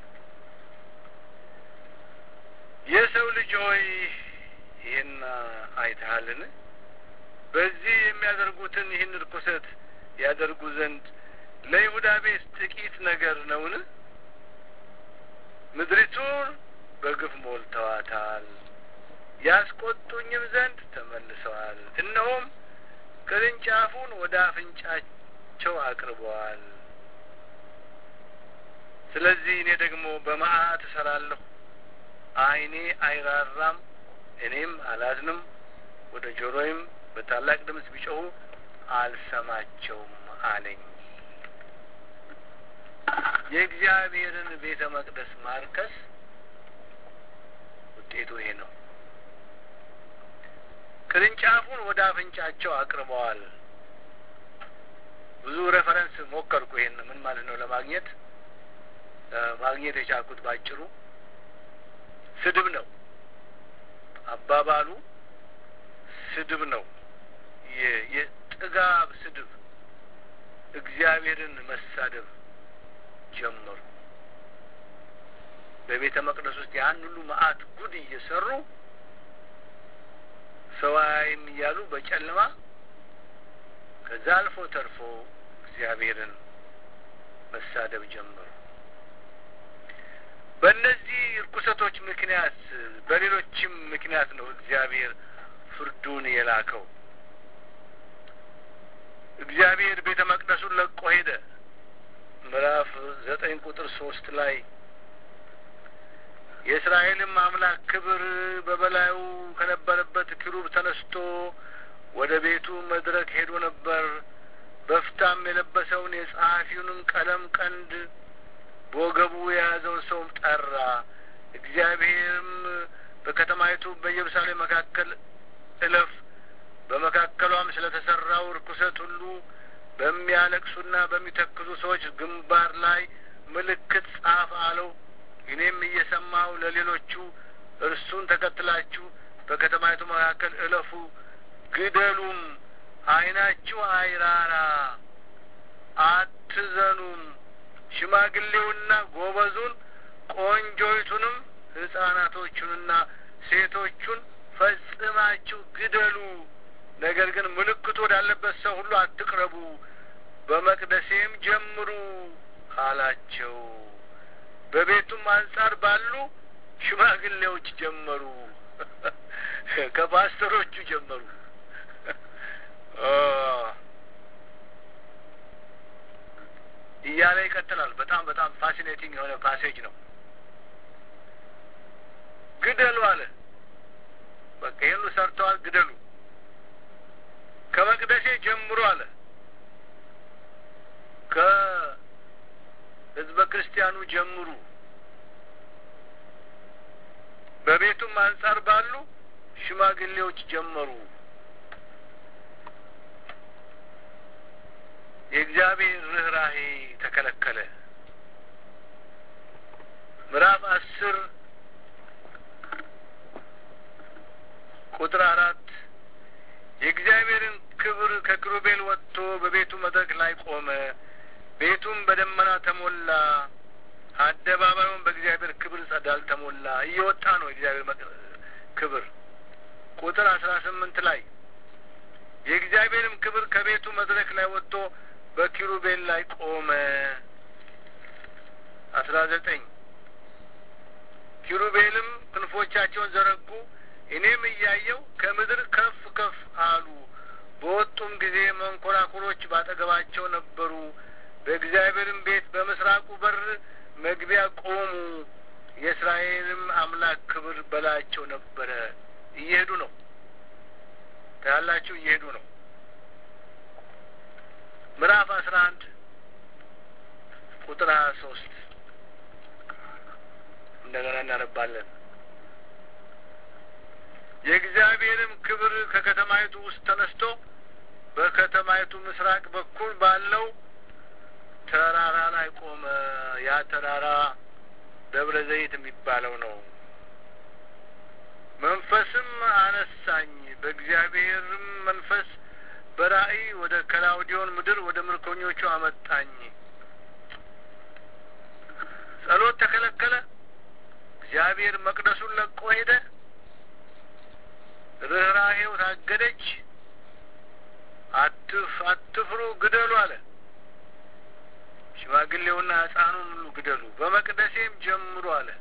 የሰው ልጅ ሆይ ይህን አይተሃልን? በዚህ የሚያደርጉትን ይህን ርኩሰት ያደርጉ ዘንድ ለይሁዳ ቤት ጥቂት ነገር ነውን? ምድሪቱን በግፍ ሞልተዋታል፣ ያስቆጡኝም ዘንድ ተመልሰዋል። እነሆም ቅርንጫፉን ወደ አፍንጫቸው አቅርበዋል። ስለዚህ እኔ ደግሞ በመዓት እሰራለሁ፣ ዓይኔ አይራራም፣ እኔም አላዝንም። ወደ ጆሮዬም በታላቅ ድምፅ ቢጮኹ አልሰማቸውም አለኝ። የእግዚአብሔርን ቤተ መቅደስ ማርከስ ውጤቱ ይሄ ነው። ቅርንጫፉን ወደ አፍንጫቸው አቅርበዋል። ብዙ ሬፈረንስ ሞከርኩ። ይሄን ምን ማለት ነው ለማግኘት ማግኘት የቻልኩት ባጭሩ ስድብ ነው። አባባሉ ስድብ ነው። የጥጋብ ስድብ፣ እግዚአብሔርን መሳደብ ጀመሩ። በቤተ መቅደስ ውስጥ ያን ሁሉ መዓት ጉድ እየሰሩ ሰው አያይም እያሉ በጨለማ ከዛ አልፎ ተርፎ እግዚአብሔርን መሳደብ ጀመሩ። በእነዚህ እርኩሰቶች ምክንያት በሌሎችም ምክንያት ነው እግዚአብሔር ፍርዱን የላከው። እግዚአብሔር ቤተ መቅደሱን ለቆ ሄደ። ምዕራፍ ዘጠኝ ቁጥር ሶስት ላይ የእስራኤልም አምላክ ክብር በበላዩ ከነበረበት ኪሩብ ተነስቶ ወደ ቤቱ መድረክ ሄዶ ነበር። በፍታም የለበሰውን የጸሐፊውንም ቀለም ቀንድ በወገቡ የያዘውን ሰውም ጠራ። እግዚአብሔርም በከተማይቱ በኢየሩሳሌም መካከል እለፍ፣ በመካከሏም ስለ ተሰራው ርኩሰት ሁሉ በሚያለቅሱና በሚተክዙ ሰዎች ግንባር ላይ ምልክት ጻፍ አለው። እኔም እየሰማሁ ለሌሎቹ እርሱን ተከትላችሁ በከተማይቱ መካከል እለፉ፣ ግደሉም፣ ዓይናችሁ አይራራ፣ አትዘኑም፣ ሽማግሌውና ጎበዙን ቆንጆይቱንም ሕፃናቶቹንና ሴቶቹን ፈጽማችሁ ግደሉ። ነገር ግን ምልክቱ ወዳለበት ሰው ሁሉ አትቅረቡ፣ በመቅደሴም ጀምሩ አላቸው። በቤቱም አንጻር ባሉ ሽማግሌዎች ጀመሩ፣ ከፓስተሮቹ ጀመሩ። እያለ ይቀጥላል። በጣም በጣም ፋሲኔቲንግ የሆነ ፓሴጅ ነው። ግደሉ አለ። በቃ ይህን ሰርተዋል፣ ግደሉ። ከመቅደሴ ጀምሮ አለ ከህዝበ ክርስቲያኑ ጀምሩ፣ በቤቱም አንጻር ባሉ ሽማግሌዎች ጀመሩ። የእግዚአብሔር ርኅራሄ ተከለከለ። ምዕራፍ አስር ቁጥር አራት የእግዚአብሔርን ክብር ከኪሩቤል ወጥቶ በቤቱ መድረክ ላይ ቆመ። ቤቱም በደመና ተሞላ፣ አደባባዩም በእግዚአብሔር ክብር ጸዳል ተሞላ። እየወጣ ነው የእግዚአብሔር ክብር። ቁጥር አስራ ስምንት ላይ የእግዚአብሔርም ክብር ከቤቱ መድረክ ላይ ወጥቶ በኪሩቤል ላይ ቆመ። አስራ ዘጠኝ ኪሩቤልም ክንፎቻቸውን ዘረጉ፣ እኔም እያየው ከምድር ከፍ ከፍ አሉ። በወጡም ጊዜ መንኮራኩሮች ባጠገባቸው ነበሩ። በእግዚአብሔርም ቤት በምስራቁ በር መግቢያ ቆሙ። የእስራኤልም አምላክ ክብር በላያቸው ነበረ። እየሄዱ ነው ታያላችሁ፣ እየሄዱ ነው። ምዕራፍ አስራ አንድ ቁጥር ሀያ ሶስት እንደገና እናነባለን። የእግዚአብሔርም ክብር ከከተማይቱ ውስጥ ተነስቶ በከተማይቱ ምስራቅ በኩል ባለው ተራራ ላይ ቆመ። ያ ተራራ ደብረ ዘይት የሚባለው ነው። መንፈስም አነሳኝ፣ በእግዚአብሔርም መንፈስ በራእይ ወደ ከላውዲዮን ምድር ወደ ምርኮኞቹ አመጣኝ። ጸሎት ተከለከለ። እግዚአብሔር መቅደሱን ለቆ ሄደ። ርኅራሄው ታገደች። አትፍ አትፍሩ፣ ግደሉ አለ። ሽማግሌውና ሕፃኑን ሁሉ ግደሉ፣ በመቅደሴም ጀምሩ አለ።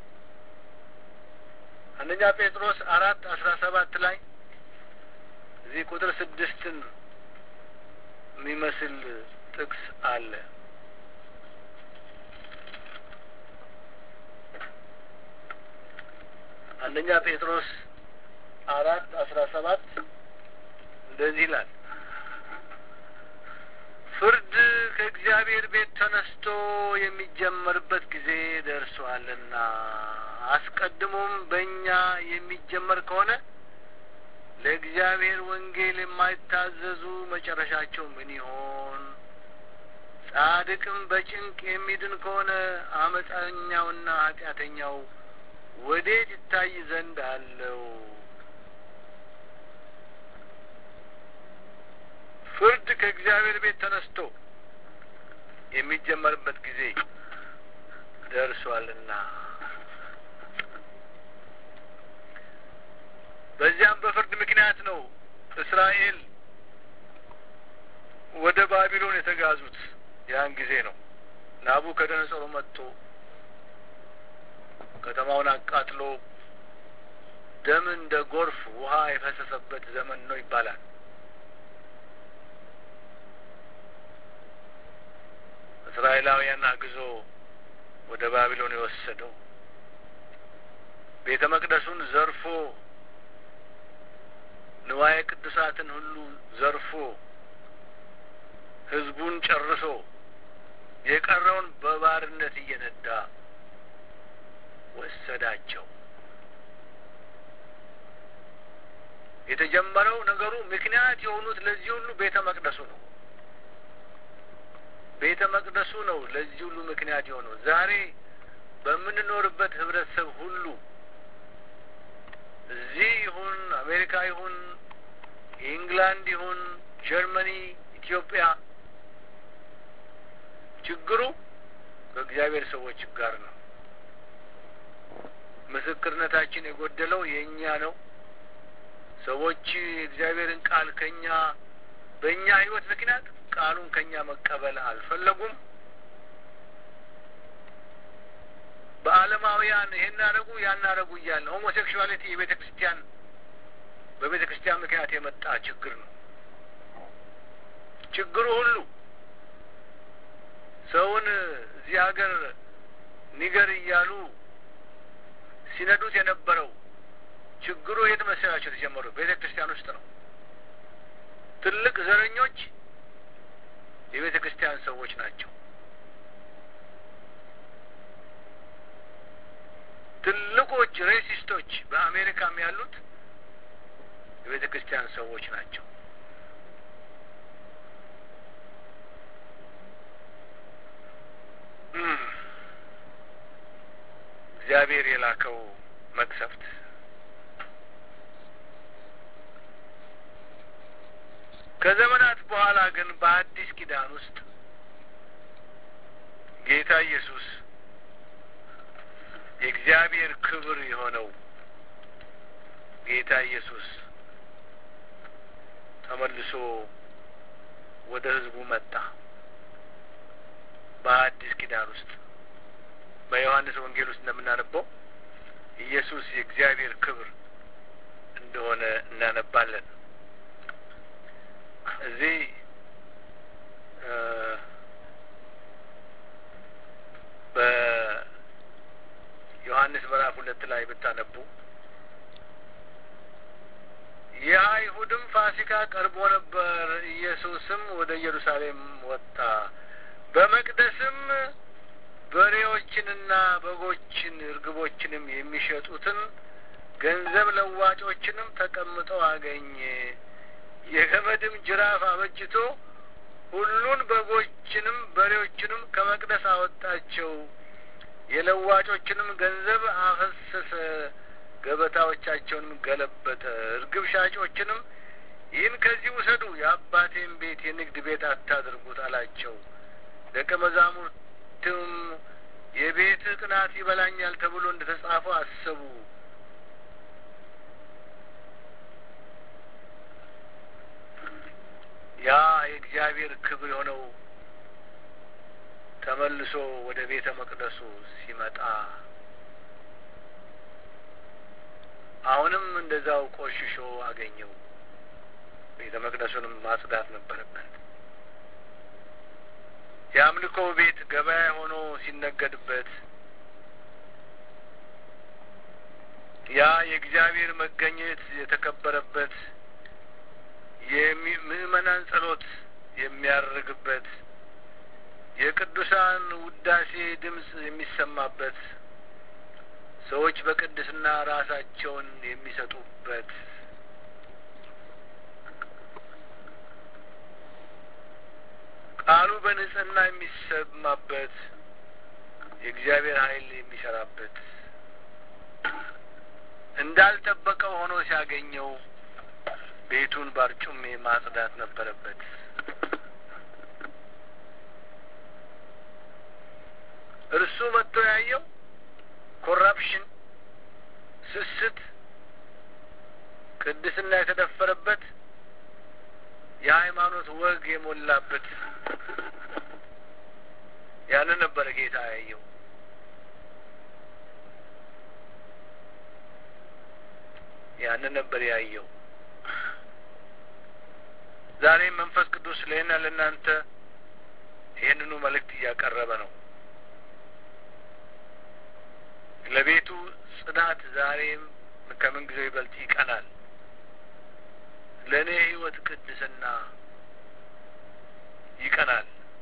አንደኛ ጴጥሮስ አራት አስራ ሰባት ላይ እዚህ ቁጥር ስድስትን የሚመስል ጥቅስ አለ። አንደኛ ጴጥሮስ አራት አስራ ሰባት እንደዚህ ይላል ፍርድ ከእግዚአብሔር ቤት ተነስቶ የሚጀመርበት ጊዜ ደርሷልና አስቀድሞም በእኛ የሚጀመር ከሆነ ለእግዚአብሔር ወንጌል የማይታዘዙ መጨረሻቸው ምን ይሆን? ጻድቅም በጭንቅ የሚድን ከሆነ አመፀኛውና ኃጢአተኛው ወዴት ይታይ ዘንድ አለው? ፍርድ ከእግዚአብሔር ቤት ተነስቶ የሚጀመርበት ጊዜ ደርሷልና በዚያም በፍርድ ምክንያት ነው እስራኤል ወደ ባቢሎን የተጋዙት። ያን ጊዜ ነው ናቡከደነጾር መጥቶ ከተማውን አቃጥሎ ደም እንደ ጎርፍ ውሃ የፈሰሰበት ዘመን ነው ይባላል። እስራኤላውያን አግዞ ወደ ባቢሎን የወሰደው ቤተ መቅደሱን ዘርፎ ንዋየ ቅዱሳትን ሁሉ ዘርፎ ሕዝቡን ጨርሶ የቀረውን በባርነት እየነዳ ወሰዳቸው። የተጀመረው ነገሩ ምክንያት የሆኑት ለዚህ ሁሉ ቤተ መቅደሱ ነው። ቤተ መቅደሱ ነው ለዚህ ሁሉ ምክንያት የሆነው። ዛሬ በምንኖርበት ህብረተሰብ ሁሉ እዚህ ይሁን አሜሪካ ይሁን ኢንግላንድ ይሁን ጀርመኒ፣ ኢትዮጵያ ችግሩ ከእግዚአብሔር ሰዎች ጋር ነው። ምስክርነታችን የጎደለው የእኛ ነው። ሰዎች የእግዚአብሔርን ቃል ከኛ በእኛ ህይወት ምክንያት ቃሉን ከኛ መቀበል አልፈለጉም። በዓለማውያን ይሄን አረጉ ያን አረጉ እያለ ሆሞሴክሹዋሊቲ የቤተ ክርስቲያን በቤተ ክርስቲያን ምክንያት የመጣ ችግር ነው። ችግሩ ሁሉ ሰውን እዚህ ሀገር ኒገር እያሉ ሲነዱት የነበረው ችግሩ የት መሰላቸው የተጀመረው? ቤተ ክርስቲያን ውስጥ ነው። ትልቅ ዘረኞች የቤተ ክርስቲያን ሰዎች ናቸው። ትልቆች ሬሲስቶች በአሜሪካም ያሉት የቤተ ክርስቲያን ሰዎች ናቸው። እግዚአብሔር የላከው መቅሰፍት ከዘመናት በኋላ ግን በአዲስ ኪዳን ውስጥ ጌታ ኢየሱስ የእግዚአብሔር ክብር የሆነው ጌታ ኢየሱስ ተመልሶ ወደ ሕዝቡ መጣ። በአዲስ ኪዳን ውስጥ በዮሐንስ ወንጌል ውስጥ እንደምናነበው ኢየሱስ የእግዚአብሔር ክብር እንደሆነ እናነባለን። እዚህ በዮሐንስ ምዕራፍ ሁለት ላይ ብታነቡ የአይሁድም ፋሲካ ቀርቦ ነበር። ኢየሱስም ወደ ኢየሩሳሌም ወጣ። በመቅደስም በሬዎችንና በጎችን እርግቦችንም የሚሸጡትን ገንዘብ ለዋጮችንም ተቀምጠው አገኘ። የገመድም ጅራፍ አበጅቶ ሁሉን በጎችንም በሬዎችንም ከመቅደስ አወጣቸው። የለዋጮችንም ገንዘብ አፈሰሰ፣ ገበታዎቻቸውንም ገለበጠ። እርግብ ሻጮችንም ይህን ከዚህ ውሰዱ፣ የአባቴን ቤት የንግድ ቤት አታድርጉት አላቸው። ደቀ መዛሙርትም የቤትህ ቅናት ይበላኛል ተብሎ እንደ ተጻፈው አሰቡ። ያ የእግዚአብሔር ክብር የሆነው ተመልሶ ወደ ቤተ መቅደሱ ሲመጣ አሁንም እንደዛው ቆሽሾ አገኘው። ቤተ መቅደሱንም ማጽዳት ነበረበት። የአምልኮ ቤት ገበያ ሆኖ ሲነገድበት ያ የእግዚአብሔር መገኘት የተከበረበት የምእመናን ጸሎት የሚያርግበት የቅዱሳን ውዳሴ ድምፅ የሚሰማበት ሰዎች በቅድስና ራሳቸውን የሚሰጡበት ቃሉ በንጽህና የሚሰማበት የእግዚአብሔር ኃይል የሚሰራበት እንዳልጠበቀው ሆኖ ሲያገኘው ቤቱን ባርጩሜ ማጽዳት ነበረበት። እርሱ መጥቶ ያየው ኮራፕሽን፣ ስስት፣ ቅድስና የተደፈረበት የሃይማኖት ወግ የሞላበት ያንን ነበረ ጌታ ያየው። ያንን ነበር ያየው። ዛሬም መንፈስ ቅዱስ ለእኔና ለእናንተ ይህንኑ መልእክት እያቀረበ ነው። ለቤቱ ጽዳት ዛሬም ከምን ጊዜው ይበልጥ ይቀናል። ለእኔ ሕይወት ቅድስና ይቀናል።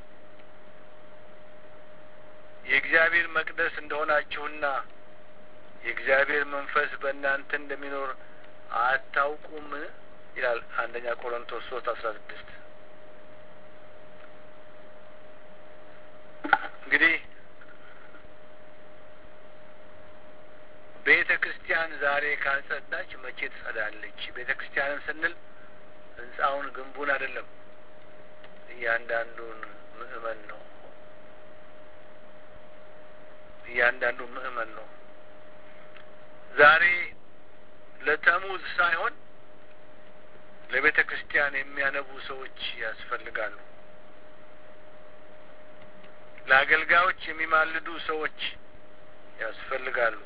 የእግዚአብሔር መቅደስ እንደሆናችሁና የእግዚአብሔር መንፈስ በእናንተ እንደሚኖር አታውቁም ይላል አንደኛ ቆሮንቶስ ሶስት አስራ ስድስት እንግዲህ ቤተ ክርስቲያን ዛሬ ካልጸዳች መቼ ትጸዳለች? ቤተ ክርስቲያንን ስንል ህንጻውን ግንቡን አይደለም፣ እያንዳንዱን ምእመን ነው። እያንዳንዱ ምእመን ነው። ዛሬ ለተሙዝ ሳይሆን ለቤተ ክርስቲያን የሚያነቡ ሰዎች ያስፈልጋሉ። ለአገልጋዮች የሚማልዱ ሰዎች ያስፈልጋሉ።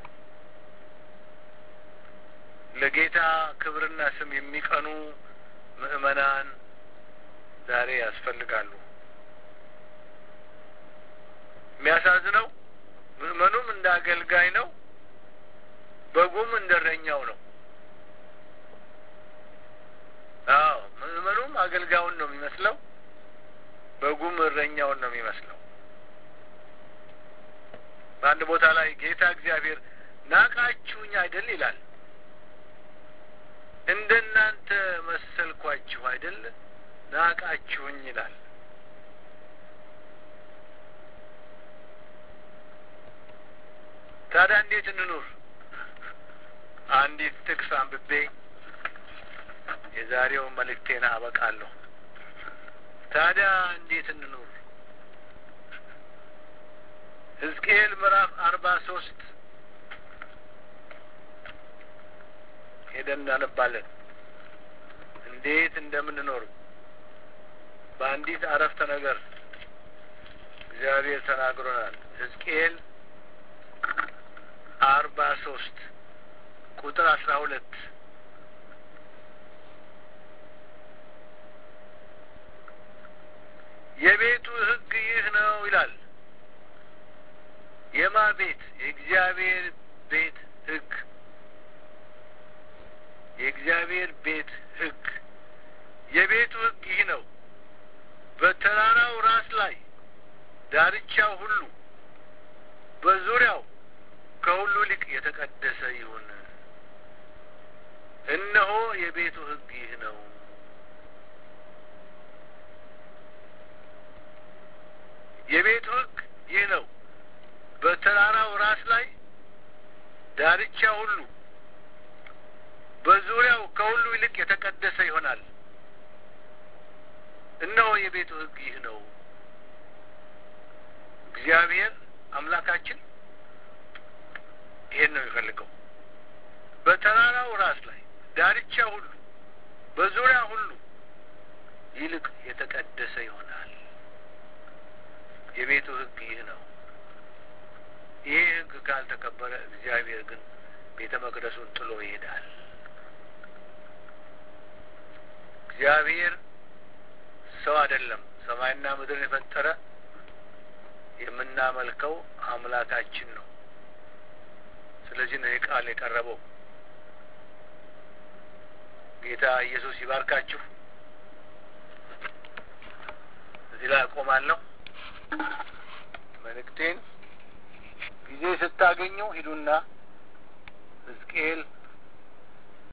ለጌታ ክብርና ስም የሚቀኑ ምእመናን ዛሬ ያስፈልጋሉ። የሚያሳዝነው ምእመኑም እንደ አገልጋይ ነው፣ በጉም እንደ እረኛው ነው። አዎ ምእመኑም አገልጋዩን ነው የሚመስለው፣ በጉም እረኛውን ነው የሚመስለው። በአንድ ቦታ ላይ ጌታ እግዚአብሔር ናቃችሁኝ አይደል ይላል። እንደ እናንተ መሰልኳችሁ አይደል ናቃችሁኝ ይላል። ታዲያ እንዴት እንኑር? አንዲት ጥቅስ አንብቤ የዛሬውን መልእክቴን አበቃለሁ። ታዲያ እንዴት እንኑር? ሕዝቅኤል ምዕራፍ አርባ ሶስት ሄደን እናነባለን። እንዴት እንደምንኖር በአንዲት አረፍተ ነገር እግዚአብሔር ተናግሮናል። ሕዝቅኤል አርባ ሶስት ቁጥር አስራ ሁለት የቤቱ ሕግ ይህ ነው ይላል። የማ ቤት? የእግዚአብሔር ቤት ሕግ የእግዚአብሔር ቤት ሕግ የቤቱ ሕግ ይህ ነው። በተራራው ራስ ላይ ዳርቻው ሁሉ በዙሪያው ከሁሉ ይልቅ የተቀደሰ ይሁን። እነሆ የቤቱ ሕግ ይህ ነው። የቤቱ ሕግ ይህ ነው። በተራራው ራስ ላይ ዳርቻ ሁሉ በዙሪያው ከሁሉ ይልቅ የተቀደሰ ይሆናል። እነሆ የቤቱ ሕግ ይህ ነው። እግዚአብሔር አምላካችን ይሄን ነው የሚፈልገው። በተራራው ራስ ላይ ዳርቻ ሁሉ በዙሪያ ሁሉ ይልቅ የተቀደሰ ይሆናል። የቤቱ ሕግ ይህ ነው። ይሄ ሕግ ካልተከበረ እግዚአብሔር ግን ቤተ መቅደሱን ጥሎ ይሄዳል። እግዚአብሔር ሰው አይደለም። ሰማይና ምድርን የፈጠረ የምናመልከው አምላካችን ነው። ስለዚህ ነው ይህ ቃል የቀረበው። ጌታ ኢየሱስ ይባርካችሁ። እዚህ ላይ አቆማለሁ። መልእክቴን ጊዜ ስታገኙ ሂዱና ሕዝቅኤል